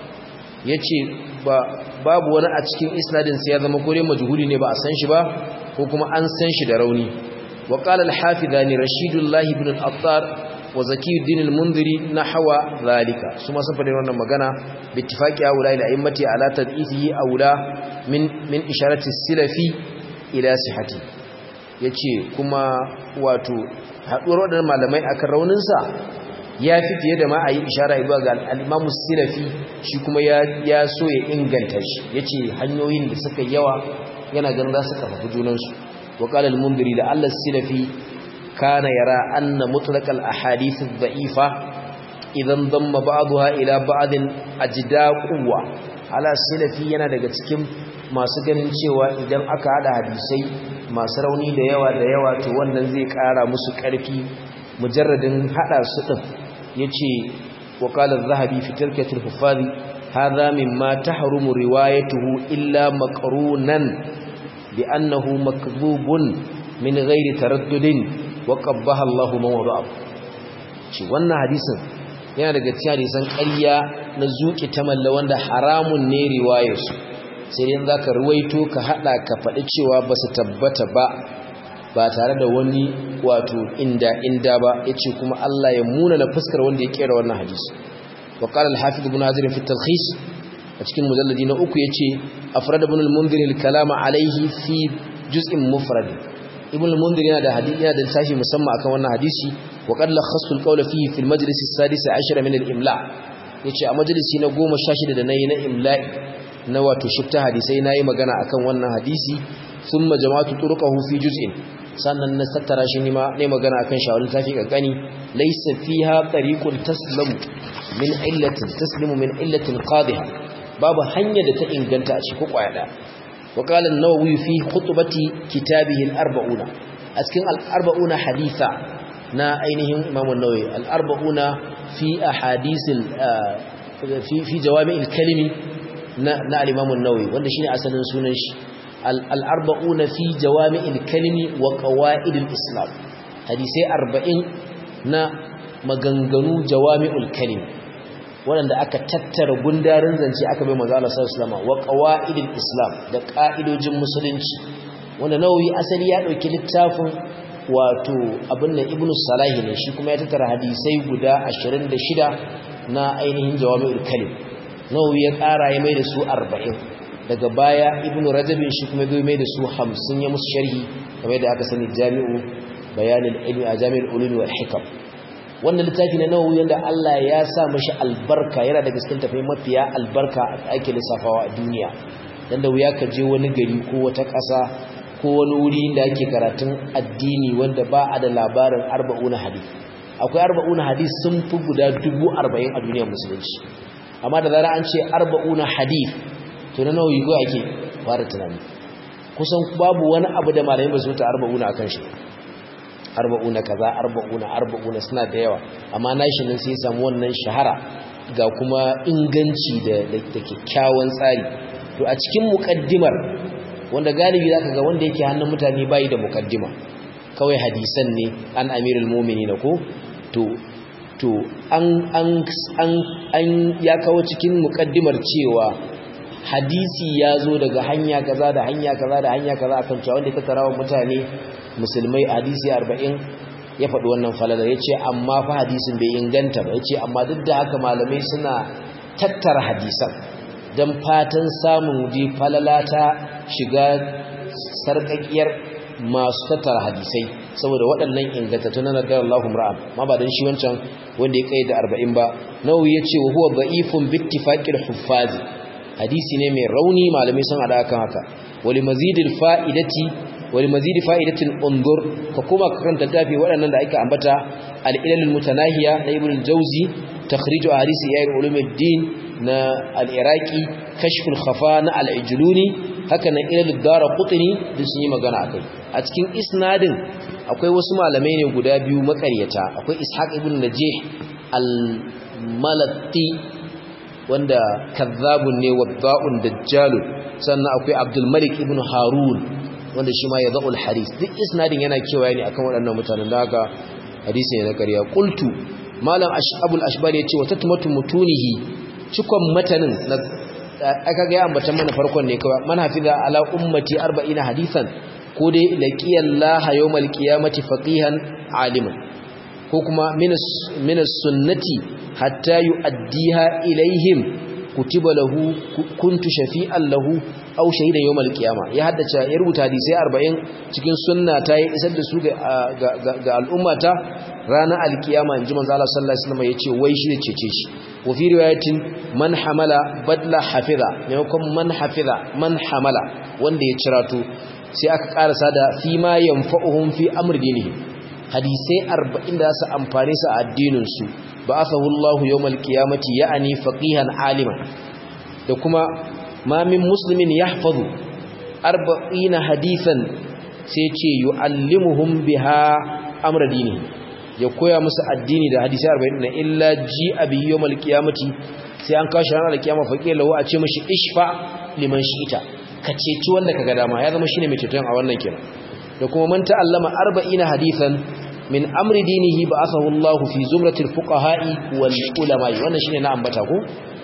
yace ba babu wani a cikin isnadin sai ya zama kore majhuli ne ba a san shi ba ko kuma an san shi da rauni wa qala al-hafidani rashidullah ibn al-attar wa zakiyuddin al-mundhiri nahwa zalika su ma sun faɗi wannan magana bi ittifaqi aula ila immati ala tad'ifihi aula min min isharati silafi ila sihhati yace kuma wato haduwar wadannan malamai akan raunin sa yafi fiye da ma ayi ishara zuwa ga al-imam silafi shi kuma ya ya so ya inganta shi yace hanyoyin da suka yawa yana ganin za su karfafa junan su wa qala al-mundhiri la alla silafi kana yara anna mutlaq al-ahadith ad-da'ifa idan damma ba'daha ila ba'din ajda quwwa ala silafi yana daga cikin masu ganin cewa idan aka hada hadisai masu rauni da yawa da yawa to wannan zai kara musu karfi mujarradin hada su din yace wa qala az-zahabi fi tarkatul huffaz hadha mimma tahrumu riwayatuhu illa maqrunan bi annahu makdhubun min ghairi taraddudin wa qabbaha Allahu man wada'ahu shi wannan hadisin yana daga cikin hadisan ƙarya na zuƙi ta malla wanda haramun ne riwayarsu sai dai zaka ruwaito ka hada ka faɗi cewa ba su tabbata ba ba tare da wani wato inda inda ba yace kuma Allah ya muna na fuskar wanda ya kera wannan hadisi wa qala al-hafiz ibn hazir fi at-talkhis a cikin mujalladi na uku yace afrad ibn al-mundhir al-kalama alayhi fi juz'in mufrad ibn al-mundhir yana da hadisi yana da tashi musamman akan wannan hadisi wa qad lakhasu al-qawla fihi fi al-majlis as-sadis 10 min al-imla yace a majalisi na 16 da nayi na imla'i na wato shifta hadisai nayi magana akan wannan hadisi thumma jama'atu turqahu fi juz'in sannan na tattara shi ne ma ne magana akan shawarin tafi kankani laysa fiha tariqun taslamu min illatin taslimu min illatin qadiha babu hanya da ta inganta a cikin kwaya wa qala an-nawawi fi khutbati kitabihi al-arba'una a cikin al-arba'una haditha na ainihin imam an-nawawi al-arba'una fi ahadith fi fi jawami' al-kalimi na na al-imam an-nawawi wanda shine asalin sunan shi al-arba'una fi jawami' al-kalimi wa qawaid al-islam hadisi 40 na maganganu jawami'ul kalim waɗanda aka tattara gundarin zance aka bai manzo Allah sallallahu alaihi wasallam wa qawaidil islam da ƙa'idojin musulunci wanda nawawi asali ya dauki littafin wato abin nan ibnu salahi ne shi kuma ya tattara hadisai guda 26 na ainihin jawami'ul kalim nawawi ya ƙara ya mai da su 40 daga baya ibnu rajabin shi kuma ya mai da su 50 ya musu sharhi kamar da aka sani jami'u bayanul ilmi a jami'ul ulumi wal hikam wannan littafi na nawawi yanda Allah ya sa mashi albarka yana da cikin tafai mafiya albarka ake lissafawa a duniya dan da wuya ka je wani gari ko wata ƙasa ko wani wuri da ake karatun addini wanda ba a da labarin arba'una hadith akwai arba'una hadith sun fi guda dubu arba'in a duniyar musulunci amma da zara an ce arba'una hadith to na nawa yigo ake fara tunani kusan babu wani abu da malamin ba su ta arba'una akan shi arba'una kaza arba'una arba'una suna da yawa amma nashi nan sai ya samu wannan shahara ga kuma inganci da kyakkyawan tsari to a cikin mukaddimar wanda galibi zaka ga wanda yake hannun mutane bai da mukaddima kawai hadisan ne an amirul mu'minin ko to to an an an an ya kawo cikin mukaddimar cewa hadisi ya zo daga hanya kaza da hanya kaza da hanya kaza akan cewa wanda ya tattarawa mutane musulmai hadisi 40 ya faɗi wannan falala ya ce amma fa hadisin bai inganta ba ya ce amma duk da haka malamai suna tattara hadisan don fatan samun ji falala ta shiga sarƙaƙiyar masu tattara hadisai saboda waɗannan ingantattu na nagar Allahum ra'am ma ba don shi wancan wanda ya kai da arba'in ba nawawi ya ce wa huwa ba'ifun bittifaƙir huffazi hadisi ne mai rauni malamai sun haɗa kan haka wali mazidil fa'idati wani mazidi fa'idatin ungur ka kuma karanta tafi waɗannan da aka ambata al'ilalul mutanahiya na ibn jauzi takhriju hadisi yayin ulumuddin na al-iraqi kashful khafa na al-ijluni haka nan ilalul dara qutni da sun yi magana akai a cikin isnadin akwai wasu malamai ne guda biyu makaryata akwai ishaq ibn najih al-malati wanda kazzabun ne wadda'un dajjalun sannan akwai abdul malik ibn harun wanda shi ma ya za'ul hadis duk isnadin yana kewaye ne akan waɗannan mutanen da haka hadisi ne na ƙarya qultu malam abul ashbar ya ce wa tatmatu mutunihi cikon matanin aka ga ambatan mana farkon ne kawai man hafiza ala ummati 40 hadisan ko dai laqiyallaha yawmal qiyamati faqihan aliman ko kuma min sunnati hatta yu'addiha ilaihim kutiba lahu kuntu shafi'an lahu aw shahidan yawmal qiyama ya haddace ya rubuta hadisi 40 cikin sunna ta yi isar da su ga al'ummata ranar alkiyama inji manzo Allah sallallahu alaihi wasallam yace wai shi ne cece shi wa fi riwayatin man hamala badla hafiza maimakon man hafiza man hamala wanda ya cirato sai aka karasa da fi ma yanfa'uhum fi amri dinihim hadisai 40 da su amfane su a addinin su ba'athahu Allah yawmal qiyamati ya'ani faqihan aliman da kuma ma min muslimin yahfazu 40 hadisan sai ce yu'allimuhum biha amra dinihi ya koya musu addini da hadisi 40 na illa ji abi yawmal qiyamati sai an kawo ranar alkiyama faqi lahu a ce mishi ishfa liman shi'ita ka ceci wanda kaga dama ya zama shine mai ceton a wannan kenan da kuma man ta'allama 40 hadisan min amri dinihi ba'athahu Allah fi zumratil fuqaha'i wal ulama wannan shine na ambata ko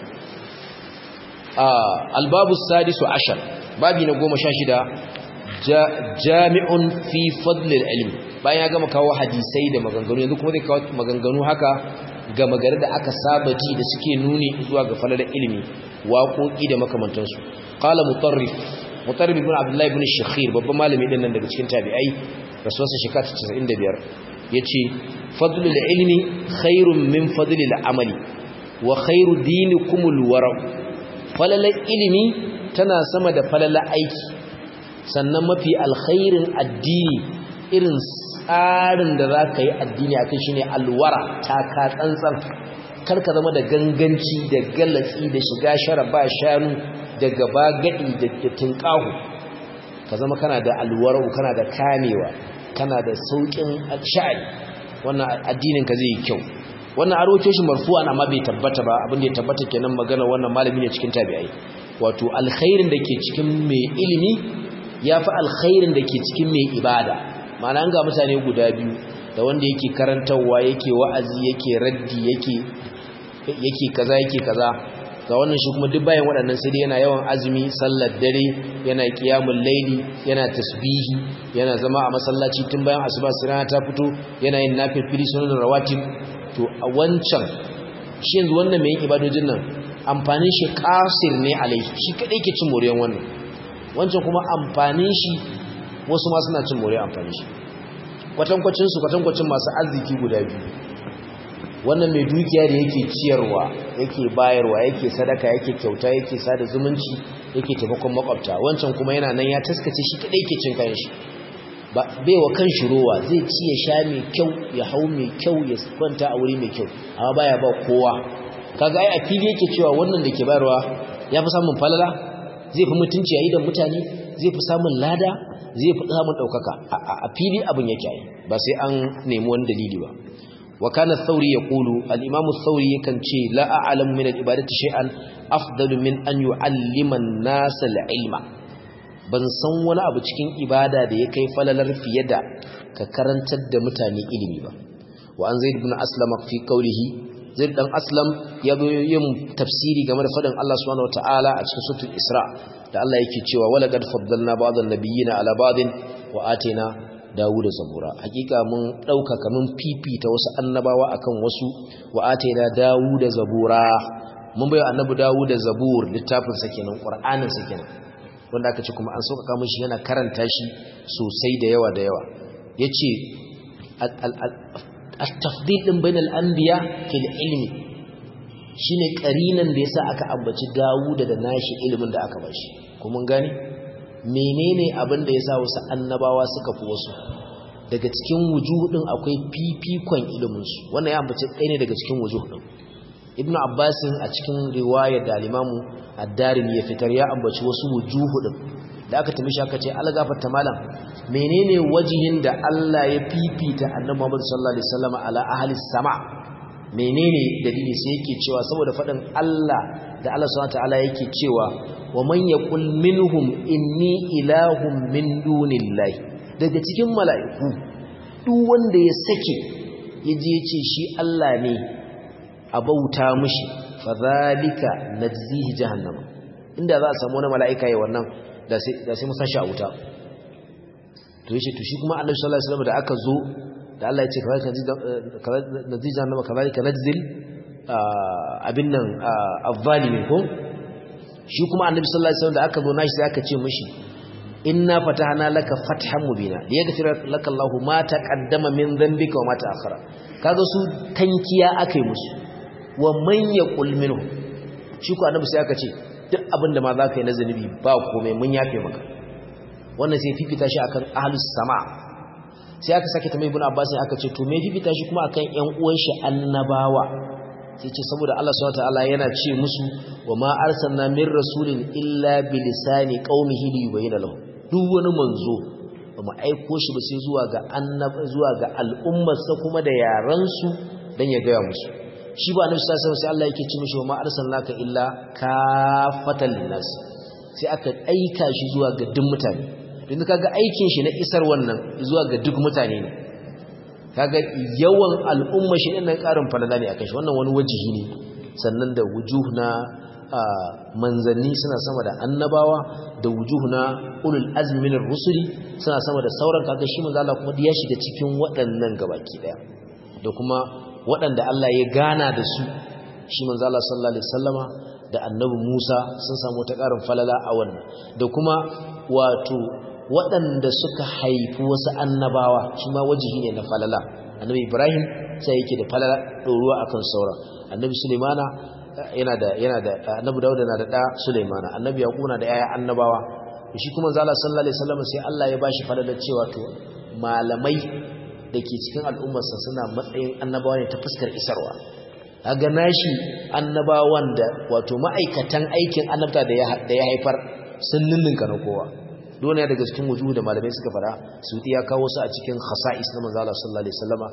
albabu sadisu ashar babi na 16 jami'un fi fadlil ilm bayan ya gama kawo hadisai da maganganu yanzu kuma zai kawo maganganu haka ga magana da aka saba ji da suke nuni zuwa ga falalar ilimi waƙoƙi da makamantansu qala mutarrif mutarrif ibn abdullah ibn shakhir babban malami din nan daga cikin tabi'ai rasuwarsa shekara 95 yace fadlul ilmi khairun min fadlil amali wa khairu dinikumul wara falalar ilimi tana sama da falalar aiki sannan mafi alkhairin addini irin tsarin da za ka yi addini a kai shi ne alwara ta ka tsantsan karka zama da ganganci da galatsi da shiga shara ba shanu da gaba gadi da tunƙahu ka zama kana da alwarau kana da kamewa kana da sauƙin sha'ani wannan addinin ka zai yi kyau wannan aroke shi marfu'an amma bai tabbata ba abin da ya tabbata kenan magana wannan malami ne cikin tabi'ai wato alkhairin da ke cikin mai ilimi ya fi alkhairin da ke cikin mai ibada ma'ana an ga mutane guda biyu da wanda yake karantarwa yake wa'azi yake raddi yake yake kaza yake kaza ga wannan shi kuma duk bayan waɗannan sai yana yawan azumi sallar dare yana qiyamul laili yana tasbihi yana zama a masallaci tun bayan asuba sai rana ta fito yana yin nafilfili sunan rawatib to a wancan shi yanzu wannan mai ibadojin nan amfanin shi kasir ne alai shi kadai ke cin moriyan wannan wancan kuma amfanin shi wasu ma suna cin more amfani shi kwatankwacin su kwatankwacin masu arziki guda biyu wannan mai dukiya da yake ciyarwa yake bayarwa yake sadaka yake kyauta yake sada zumunci yake taimakon makwabta wancan kuma yana nan ya taskace shi kadai yake cin kayan shi ba bai wa kan shi rowa zai ci ya sha mai kyau ya hau mai kyau ya kwanta a wuri mai kyau amma baya ba kowa kaga ai a fili yake cewa wannan da ke bayarwa ya fi samun falala zai fi mutunci a idan mutane zai fi samun lada zai fi samun ɗaukaka a fili abin yake yi ba sai an nemi wani dalili ba wa kana thauri yaqulu al-imam thauri yakan ce la a'lamu min al-ibadati shay'an afdalu min an yu'allima an-nas al-ilma ban san wani abu cikin ibada da ya kai falalar fiye da ka karantar da mutane ilimi ba wa an zaid ibn aslam fi qawlihi zaid dan aslam ya zo yin tafsiri game da fadin Allah subhanahu wataala a cikin suratul isra da Allah yake cewa wala qad faddalna ba'dhan nabiyyina ala ba'din wa atina dawuda zabura hakika mun dauka kaman fifita wasu annabawa akan wasu wa atina dawuda zabura mun bayo annabi dawuda zabur littafin sa kenan qur'anin sa kenan wanda aka ce kuma an sauƙaƙa mishi yana karanta shi sosai da yawa da yawa yace at-tafdil din bainal anbiya fil ilmi shine karinan da yasa aka ambaci Dawuda da nashi ilimin da aka bashi kuma gani menene abin da yasa wasu annabawa suka fi wasu daga cikin wujuhudin akwai fifikon ilimin su wannan ya ambaci ɗaya ne daga cikin wujuhudin Ibn Abbas a cikin riwaya da al-Imam Ad-Darimi ya fitar ya ambaci wasu wujuhudin da aka tamishi aka ce algafarta malam menene wajihin da Allah ya fifita annabi Muhammad sallallahu alaihi wasallam ala ahli sama menene dalili sai yake cewa saboda fadin Allah da Allah subhanahu wataala yake cewa wa man yaqul minhum inni ilahun min dunillahi daga cikin mala'iku duk wanda ya sake yaje yace shi Allah ne a bauta mishi fadhalika najzihi jahannama inda za a samu wani mala'ika yayin wannan da sai musa shi a wuta to yace to shi kuma annabi sallallahu alaihi wasallam da aka zo da Allah ya ce kawai nazija nama kazalika najzil abin nan azzalimin ko shi kuma annabi sallallahu alaihi wasallam da aka zo nashi sai aka ce mishi inna fatahna laka fathan mubina liyaghfir laka Allahu ma taqaddama min dhanbika wa ma ta'akhkhara kaga su tankiya akai musu wa man yaqul minhu shi ko annabi sai aka ce duk abinda ma za ka yi na zunubi ba komai mun yafe maka wannan sai fifita shi akan ahlus sama sai aka sake tambayi ibn abbas aka ce to me fifita shi kuma akan ƴan uwan shi annabawa sai ce saboda Allah subhanahu wataala yana ce musu wa ma arsalna min rasulin illa bilisani qaumihi li yubayyana lahum duk wani manzo ba mu aiko shi ba sai zuwa ga annab zuwa ga al'ummarsa kuma da yaran su dan ya gaya musu shi ba annabi sallallahu alaihi wasallam sai Allah yake ce mishi wa ma arsalnaka illa kafatan linnas sai aka aika shi zuwa ga duk mutane yanzu kaga aikin shi na isar wannan zuwa ga duk mutane ne kaga yawan al'umma shi din nan karin falala ne akan shi wannan wani wajihi ne sannan da wujuh na manzanni suna sama da annabawa da wujuh na ulul azmi min rusuli suna sama da sauran kaga shi manzo Allah kuma ya shiga cikin waɗannan gabaki daya da kuma waɗanda Allah ya gana da su shi manzo Allah sallallahu alaihi wasallama da annabi Musa sun samu ta karin falala a wannan da kuma wato waɗanda suka haifi wasu annabawa shi ma wajihi ne na falala annabi ibrahim sai yake da falala ɗoruwa akan sauran annabi sulemana yana da yana da annabi dauda na da ɗa sulemana annabi yaqub na da yaya annabawa shi kuma zalla sallallahu alaihi wasallam sai Allah ya bashi falalar cewa to malamai da ke cikin al'ummarsa suna matsayin annabawa ne ta fuskar isarwa kaga nashi annabawan da wato ma'aikatan aikin annabta da ya haifar sun ninninka na kowa dole ne daga cikin wujuhu da malamai suka fara su ya kawo su a cikin khasa'is na manzo Allah sallallahu alaihi wasallama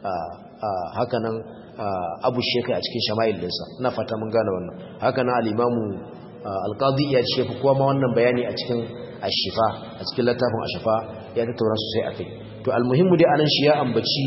haka nan Abu Shaykh a cikin shama'il dinsa ina fata mun gane wannan haka nan al-Imam al-Qadi ya ce kuma ma wannan bayani a cikin Ash-Shifa a cikin littafin Ash-Shifa ya tattauna sosai akai to al-muhimmu dai anan shi ya ambaci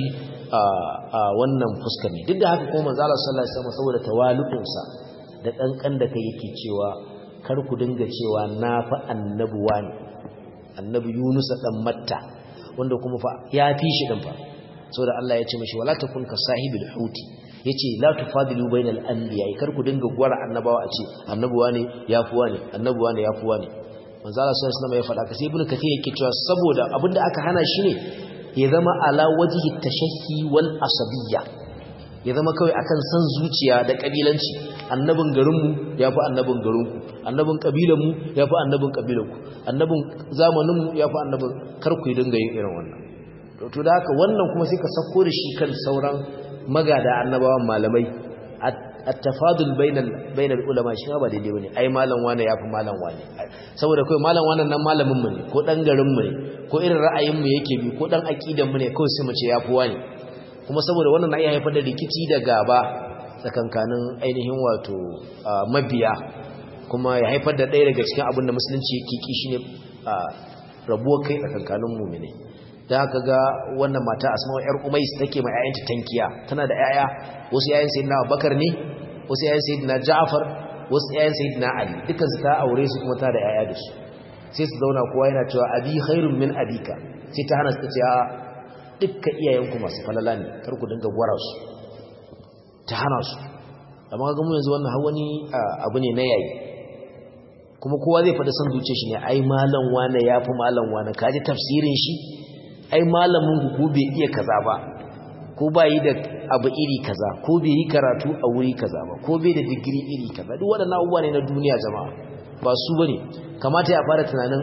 wannan fuskar ne duk da haka kuma manzo Allah sallallahu alaihi wasallam saboda tawalu'unsa da kankan da kai yake cewa kar ku dinga cewa na fa annabuwa ne annabi Yunus dan Matta wanda kuma fa ya fi shi din fa saboda Allah ya ce mishi wala takun ka sahibil huti yace la tufadilu bainal anbiya kar ku dinga gwara annabawa a ce annabuwa ne yafuwa ne annabuwa ne yafuwa ne manzo Allah sallallahu alaihi wasallam ya faɗa ka sai ibnu kathir yake cewa saboda abinda aka hana shi ne ya zama ala wajhi tashahhi wal asabiyya ya zama kawai akan san zuciya da kabilanci annabin garinmu ya fi annabin garinku annabin kabilanmu ya fi annabin kabilanku annabin zamaninmu ya fi annabin karku yi dinga yin irin wannan to da haka wannan kuma sai ka sako da shi kan sauran magada annabawan malamai at-tafadul bainal bainal ulama shi ba daidai bane ai malam wane yafi malam wane saboda kai malam wannan nan malamin mu ne ko dan garin mu ne ko irin ra'ayin mu yake bi ko dan aqidan mu ne kawai sai mu ce yafi wani kuma saboda wannan na iya haifar da rikici da gaba tsakankanin ainihin wato mabiya kuma ya haifar da ɗaya daga cikin abin da musulunci yake ki shine rabuwar kai tsakankanin mu'mini da haka ga wannan mata asma'u yar umais take mai ayanta tankiya tana da yaya wasu yayin sayyidina abubakar ne wasu yayin sayyidina ja'far wasu yayin sayyidina ali dukkan su ta aure su kuma ta da yaya da su sai su zauna kowa yana cewa abi khairun min abika sai ta hana su ta ce a dukkan iyayenku masu falala ne kar ku dinga gwara su ta hana su amma ga mu yanzu wannan hawani abu ne na yayi kuma kowa zai faɗi son zuciya shi ne ai malam wane yafi malam wane kaji tafsirin shi ai malamin ku ko bai iya kaza ba ko ba yi da abu iri kaza ko bai yi karatu a wuri kaza ba ko bai da digiri iri kaza duk waɗannan abubuwa ne na duniya jama'a ba su bane kamata ya fara tunanin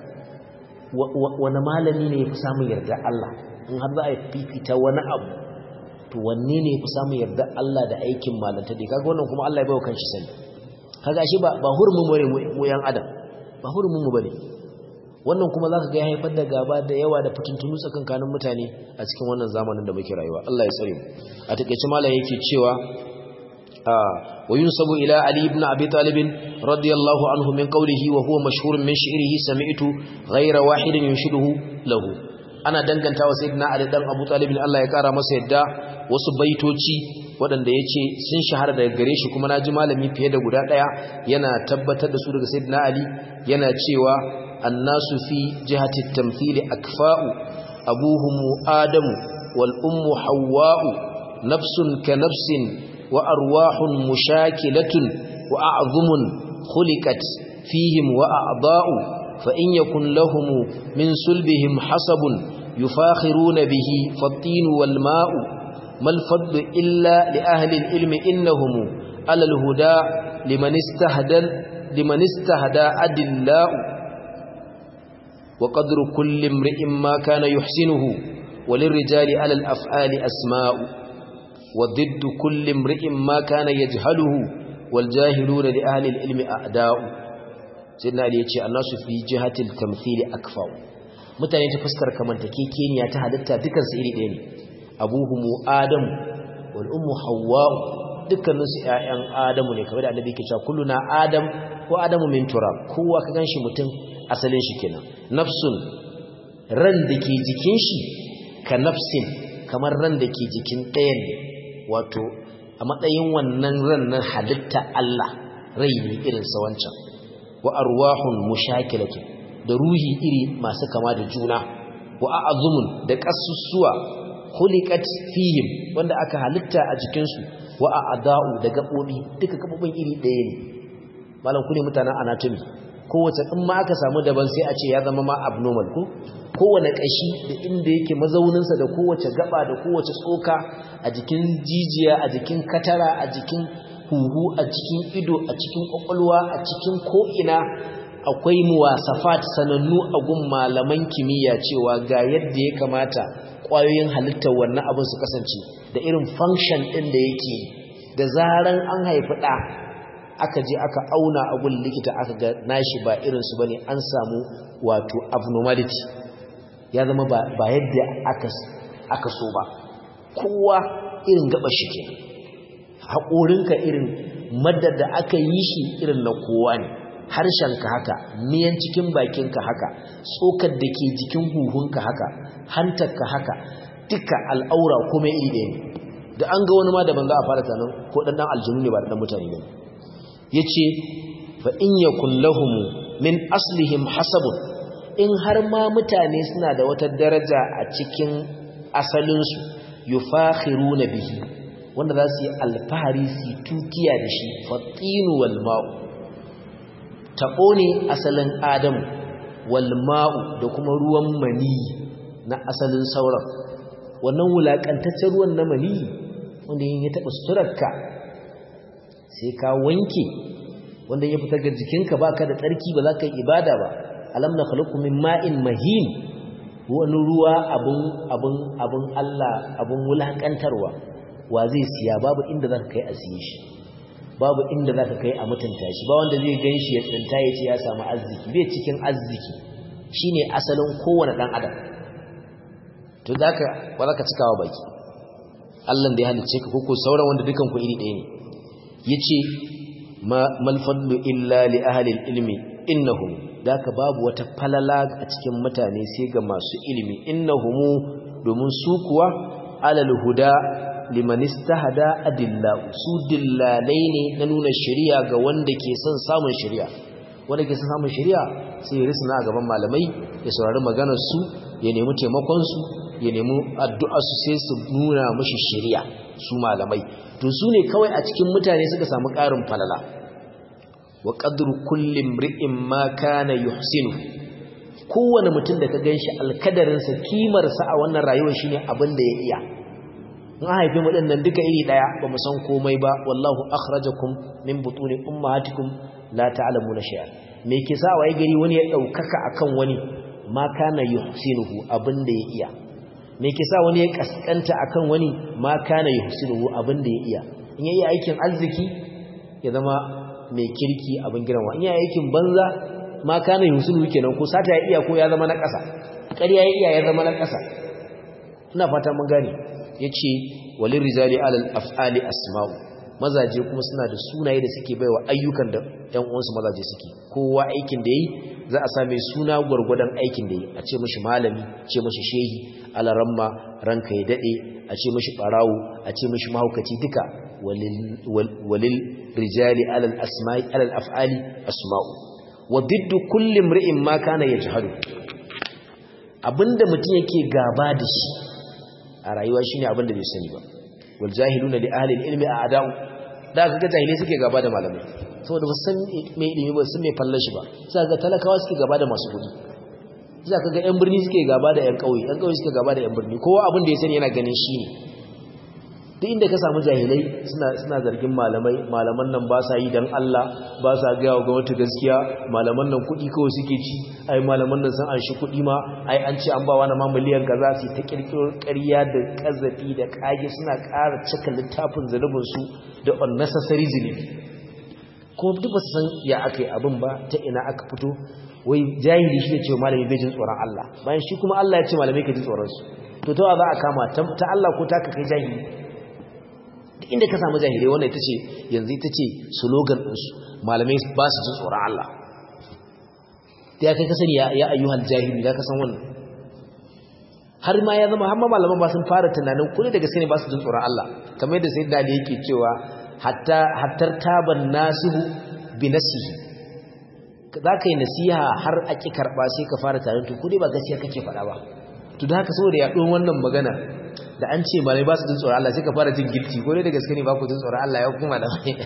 wani malami ne ya fi samun yarda Allah in har za a fifita wani abu to wanne ne ya fi samun yarda Allah da aikin malanta dai kaga wannan kuma Allah ya bawa kanshi sani kaga shi ba ba hurumin mu ne mu yan adam ba hurumin mu bane wannan kuma zaka ga ya haifar da gaba da yawa da fitintunu tsakankanin mutane a cikin wannan zamanin da muke rayuwa Allah ya tsare mu a takeice malai yake cewa wa yunsabu ila ali ibn abi talib radiyallahu anhu min qawlihi wa huwa mashhurun min shi'rihi sami'tu ghayra wahidin yunshiduhu lahu ana dangantawa sayyidina ali dan abu talib Allah ya kara masa yadda wasu baitoci waɗanda ya ce sun shahara daga gare shi kuma na ji malami fiye da guda ɗaya yana tabbatar da su daga sayyidina ali yana cewa الناس في جهة التمثيل أكفاء أبوهم آدم والأم حواء نفس كنفس وأرواح مشاكلة وأعظم خلقت فيهم وأعضاء فإن يكن لهم من سلبهم حسب يفاخرون به فالطين والماء ما الفضل إلا لأهل العلم إنهم على الهدى لمن استهدى لمن استهدى أدلاء وقدر كل امرئ ما كان يحسنه وللرجال على الأفعال أسماء وضد كل امرئ ما كان يجهله والجاهلون لأهل العلم أعداء سيدنا علي يتشي الناس في جهة التمثيل أكفاء mutane ta fuskar kamantakekeniya ta halitta dukan su iri ɗaya ne abuhumu adam wal ummu hawwa dukkanin su ƴaƴan adamu ne kamar da annabi yake cewa kulluna adam wa adamu min turab kowa ka ganshi mutum asalin shi kenan nafsun ran da ke jikin shi ka nafsin kamar ran da ke jikin ɗayan wato a matsayin wannan ran na halitta Allah rai ne irin sa wancan wa arwahun mushakilatun da ruhi iri masu kama da juna wa a'azumun da kasussuwa khuliqat fihim wanda aka halitta a jikin su wa a'da'u da gabobi duka gabobin iri ɗaya ne malam ku ne mutanen anatomy kowace in ma aka samu daban sai a ce ya zama ma abnormal ko kowane kashi da inda yake mazauninsa da kowace gaba da kowace tsoka a jikin jijiya a jikin katara a jikin huhu a cikin ido a cikin kwakwalwa a cikin ko'ina akwai muwasafat sanannu a gun malaman kimiyya cewa ga yadda ya kamata ƙwayoyin halittar wannan abin su kasance da irin function ɗin da yake da zaran an haifi ɗa aka je aka auna a gun likita aka ga nashi ba irinsu ba ne an samu wato abnormality ya zama ba yadda aka so ba kowa irin gaba shi ke haƙorinka irin madda da aka yi shi irin na kowa ne harshenka haka miyan cikin bakinka haka tsokar da ke jikin huhunka haka hantarka haka duka al'aura kuma iri ɗaya ne da an ga wani ma da ban za a fara tanan ko ɗan ɗan aljinu ne ba da ɗan mutane ne ya ce fa in yakun lahum min aslihim hasabun in har ma mutane suna da wata daraja a cikin asalinsu yufakhiruna bihi wanda za su yi alfahari su tukiya da shi fatinu wal ma'u taɓo ne asalin adamu wal ma'u da kuma ruwan mani na asalin sauran wannan wulaƙantaccen ruwan na mani wanda yin ya taɓa suturarka sai ka wanke wanda ya fitar ga jikinka baka da tsarki ba za ka yi ibada ba alam na khaluqu min ma'in mahin wani ruwa abun abun abun Allah abun wulakantarwa wa zai siya babu inda zaka kai a siye shi babu inda zaka kai a mutunta shi ba wanda zai ganshi ya tsinta ya ce ya samu arziki bai cikin arziki shine asalin kowane dan adam to zaka ba zaka cikawa baki Allah da ya halice ka koko sauran wanda dukan ku iri ɗaya ne yace mal fadlu illa li ahli ilmi innahum daka babu wata falala a cikin mutane sai ga masu ilimi innahum domin su kuwa alal huda liman istahada adilla su dillalai ne na nuna shari'a ga wanda ke son samun shari'a wanda ke son samun shari'a sai ya risna a gaban malamai ya saurari maganar su ya nemi taimakon su ya nemi addu'a su sai su nuna mashi shari'a su malamai to su ne kawai a cikin mutane suka samu ƙarin falala wa qadru kulli imri'in ma kana yuhsinu kowane mutum da ka ganshi alkadarinsa kimarsa a wannan rayuwar shine abin da ya iya in haifi mu dinnan duka iri daya ba mu san komai ba wallahu akhrajakum min butuni ummahatikum la ta'lamuna shay'an me ke sa waye gari wani ya daukaka akan wani ma kana yuhsinuhu abin da ya iya me ke sa wani ya kaskanta akan wani ma kana yuhsinuhu abin da ya iya in yayi aikin arziki ya zama mai kirki abin girma in yayi aikin banza ma kana yuhsinuhu kenan ko sata ya iya ko ya zama na ƙasa ƙarya ya iya ya zama na ƙasa ina fata mun gane yace walil rijali alal af'ali asma'u mazaje kuma suna da sunaye da suke baiwa ayyukan da ƴan uwansu mazaje suke kowa aikin da yayi za a same suna gurgurdan aikin da yayi a ce mishi malami ce mishi shehi alaramma ranka ya dade a ce mishi barawo a ce mishi mahaukaci duka walil rijali alal asma'i alal af'ali asma'u wa diddu kulli imri'in ma kana yajhadu abinda mutum yake gaba da shi a rayuwa shine abinda bai sani ba wal jahiluna li ahli ilmi a'da'u da kaga jahilai suke gaba da malamai saboda ba san me ilimi ba san me fallan shi ba sai ga talakawa suke gaba da masu kudi sai kaga yan birni suke gaba da yan kauye yan kauye suke gaba da yan birni kowa abin da ya sani yana ganin shi ne duk inda ka samu jahilai suna suna zargin malamai malaman nan ba sa yi dan Allah ba sa ga wa gwamnati gaskiya malaman nan kuɗi kawai suke ci ai malaman nan sun an shi kuɗi ma ai an ce an ba wani ma miliyan kaza su ta kirkiro ƙarya da kazafi da kage suna ƙara cika littafin zunubin su da unnecessary zunubi kuma duk ba su san ya aka yi abin ba ta ina aka fito wai jahili shi ne ce malami bai jin tsoron Allah bayan shi kuma Allah ya ce malamai ka ji tsoron su to ta za a kama ta Allah ko ta ka kai jahili duk inda ka samu jahilai wannan ita ce yanzu ita ce slogan ɗinsu malamai ba su jin tsoron Allah ta ya kai kasani ya ayyuhal jahili ya kasan wannan har ma ya zama har ma malaman ba sun fara tunanin kudi da gaske ne ba su jin tsoron Allah kamar yadda sayyidina Ali yake cewa hatta hattar taban nasihu bi nasihi za ka yi nasiha har a ƙi karɓa sai ka fara tarin to kudi ba gaskiya kake faɗa ba to da haka saboda yaɗuwar wannan magana da an ce malai ba su jin tsoron Allah sai ka fara jin gilti ko ne da gaske ne ba ku jin tsoron Allah ya kuma da mai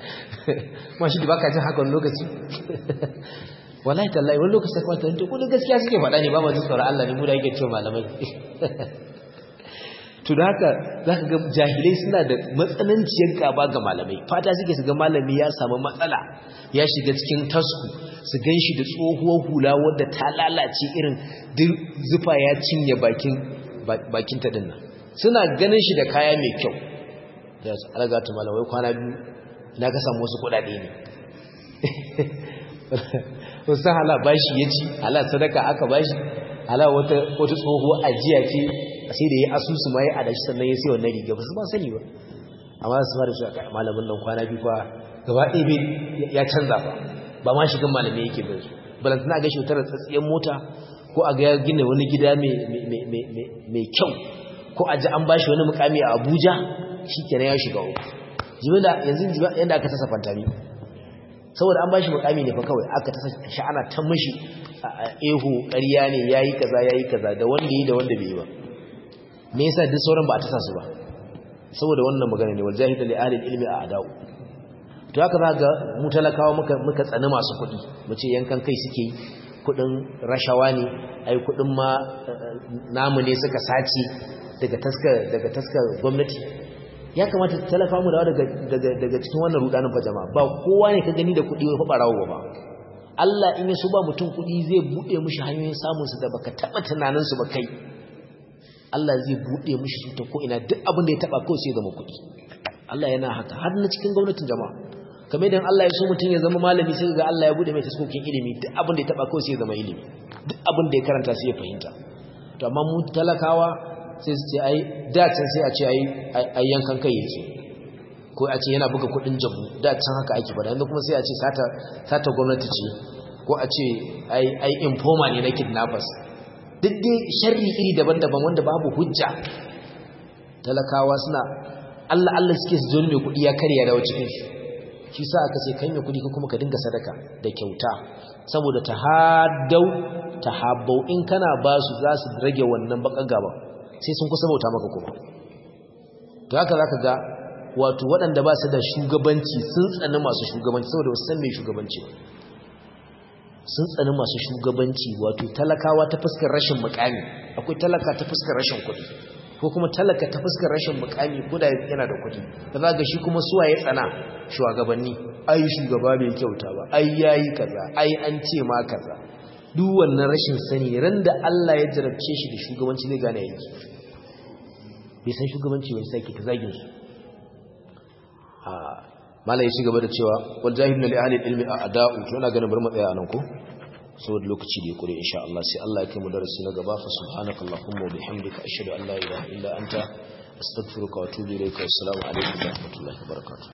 ma shi da baka jin haka wani lokaci wallahi tallahi wani lokaci sai kwanta to ko da gaskiya suke faɗa ne ba ma jin tsoron Allah ne mu da yake cewa malamai to da haka zaka ga jahilai suna da matsananciyar gaba ga malamai fata suke su ga malami ya samu matsala ya shiga cikin tasku su gan shi da tsohuwar hula wadda ta lalace irin zufa ya cinye bakin bakin ta dinnan suna ganin shi da kaya mai kyau ya su alagatu malamai kwana biyu na ka samu wasu kudade ne wasu hala bashi ya ci hala sadaka aka bashi hala wata tsohuwar ajiya ce sai da ya asusu ma ya adashi sannan ya sai wannan riga ba su ba sani ba amma su fara shi malamin nan kwana biyu fa gaba ɗaya ya canza ba ba ma shigan malamai yake bin su balantana ga shi wutar tsatsiyar mota ko a ga gina wani gida mai kyau ko a ji an ba shi wani mukami a abuja shi kenan ya shiga uku jimila yanzu yadda aka tasa fantami saboda an ba shi mukami ne fa kawai aka tasa sha'ana ta mashi ehu ƙarya ne ya yi kaza ya yi kaza da wanda yi da wanda bai yi ba me yasa duk sauran ba a tasa su ba saboda wannan magana ne wal jahil li ahli ilmi a adau to haka za ga mu talakawa muka muka tsani masu kuɗi mu ce yankan kai suke yi kuɗin rashawa ne ai kuɗin ma namu ne suka sace daga taska daga taska gwamnati ya kamata talaka mu daga daga daga cikin wannan rudanin fa jama'a ba kowa ne ka gani da kuɗi wai fa barawo ba Allah in ya so ba mutum kuɗi zai bude mishi hanyoyin samun su da baka taba tunanin su ba kai Allah zai bude mishi su ta ko ina duk abin da ya taba kawai sai ya zama kuɗi Allah yana haka har na cikin gwamnatin jama'a kamar idan Allah ya so mutum ya zama malami sai ga Allah ya bude mai taskokin ilimi duk abin da ya taba kawai sai ya zama ilimi duk abin da ya karanta sai ya fahimta to amma mu talakawa sai su ce ai dacin sai a ce ai yankan kai yake ko a ce yana buga kudin jabu dacin haka ake fada yanzu kuma sai a ce sata gwamnati ce ko a ce ai informa ne na kidnappers duk dai sharri iri daban-daban wanda babu hujja talakawa suna Allah Allah suke su joni mai kudi ya karya dawo cikin shi shi sa aka ce kai mai kudi ko kuma ka dinga sadaka da kyauta saboda ta hadau ta habau in kana ba su za su rage wannan bakan gaba sai sun kusa bauta maka kuma to haka zaka ga wato waɗanda ba su da shugabanci sun tsani masu shugabanci saboda wasu san mai shugabanci sun tsani masu shugabanci wato talakawa ta fuskar rashin mukami akwai talaka ta fuskar rashin kuɗi ko kuma talaka ta fuskar rashin mukami ko da yana da kuɗi da za ga shi kuma suwa ya tsana shugabanni ai shugaba bai kyauta ba ai yayi kaza ai an ce ma kaza duk wannan rashin sani ran da Allah ya jarabce shi da shugabanci zai gane yanki bai san shugabanci wani sai ta zagin su malai shi gaba da cewa wal jahilun li ahli ilmi a'da'u to ina ganin bar mu tsaya anan ko saboda lokaci da ya kure insha Allah sai Allah ya kai mu darasi na gaba fa subhanakallahumma wa bihamdika ashhadu an la ilaha illa anta astaghfiruka wa atubu ilayka assalamu alaikum wa rahmatullahi wa barakatuh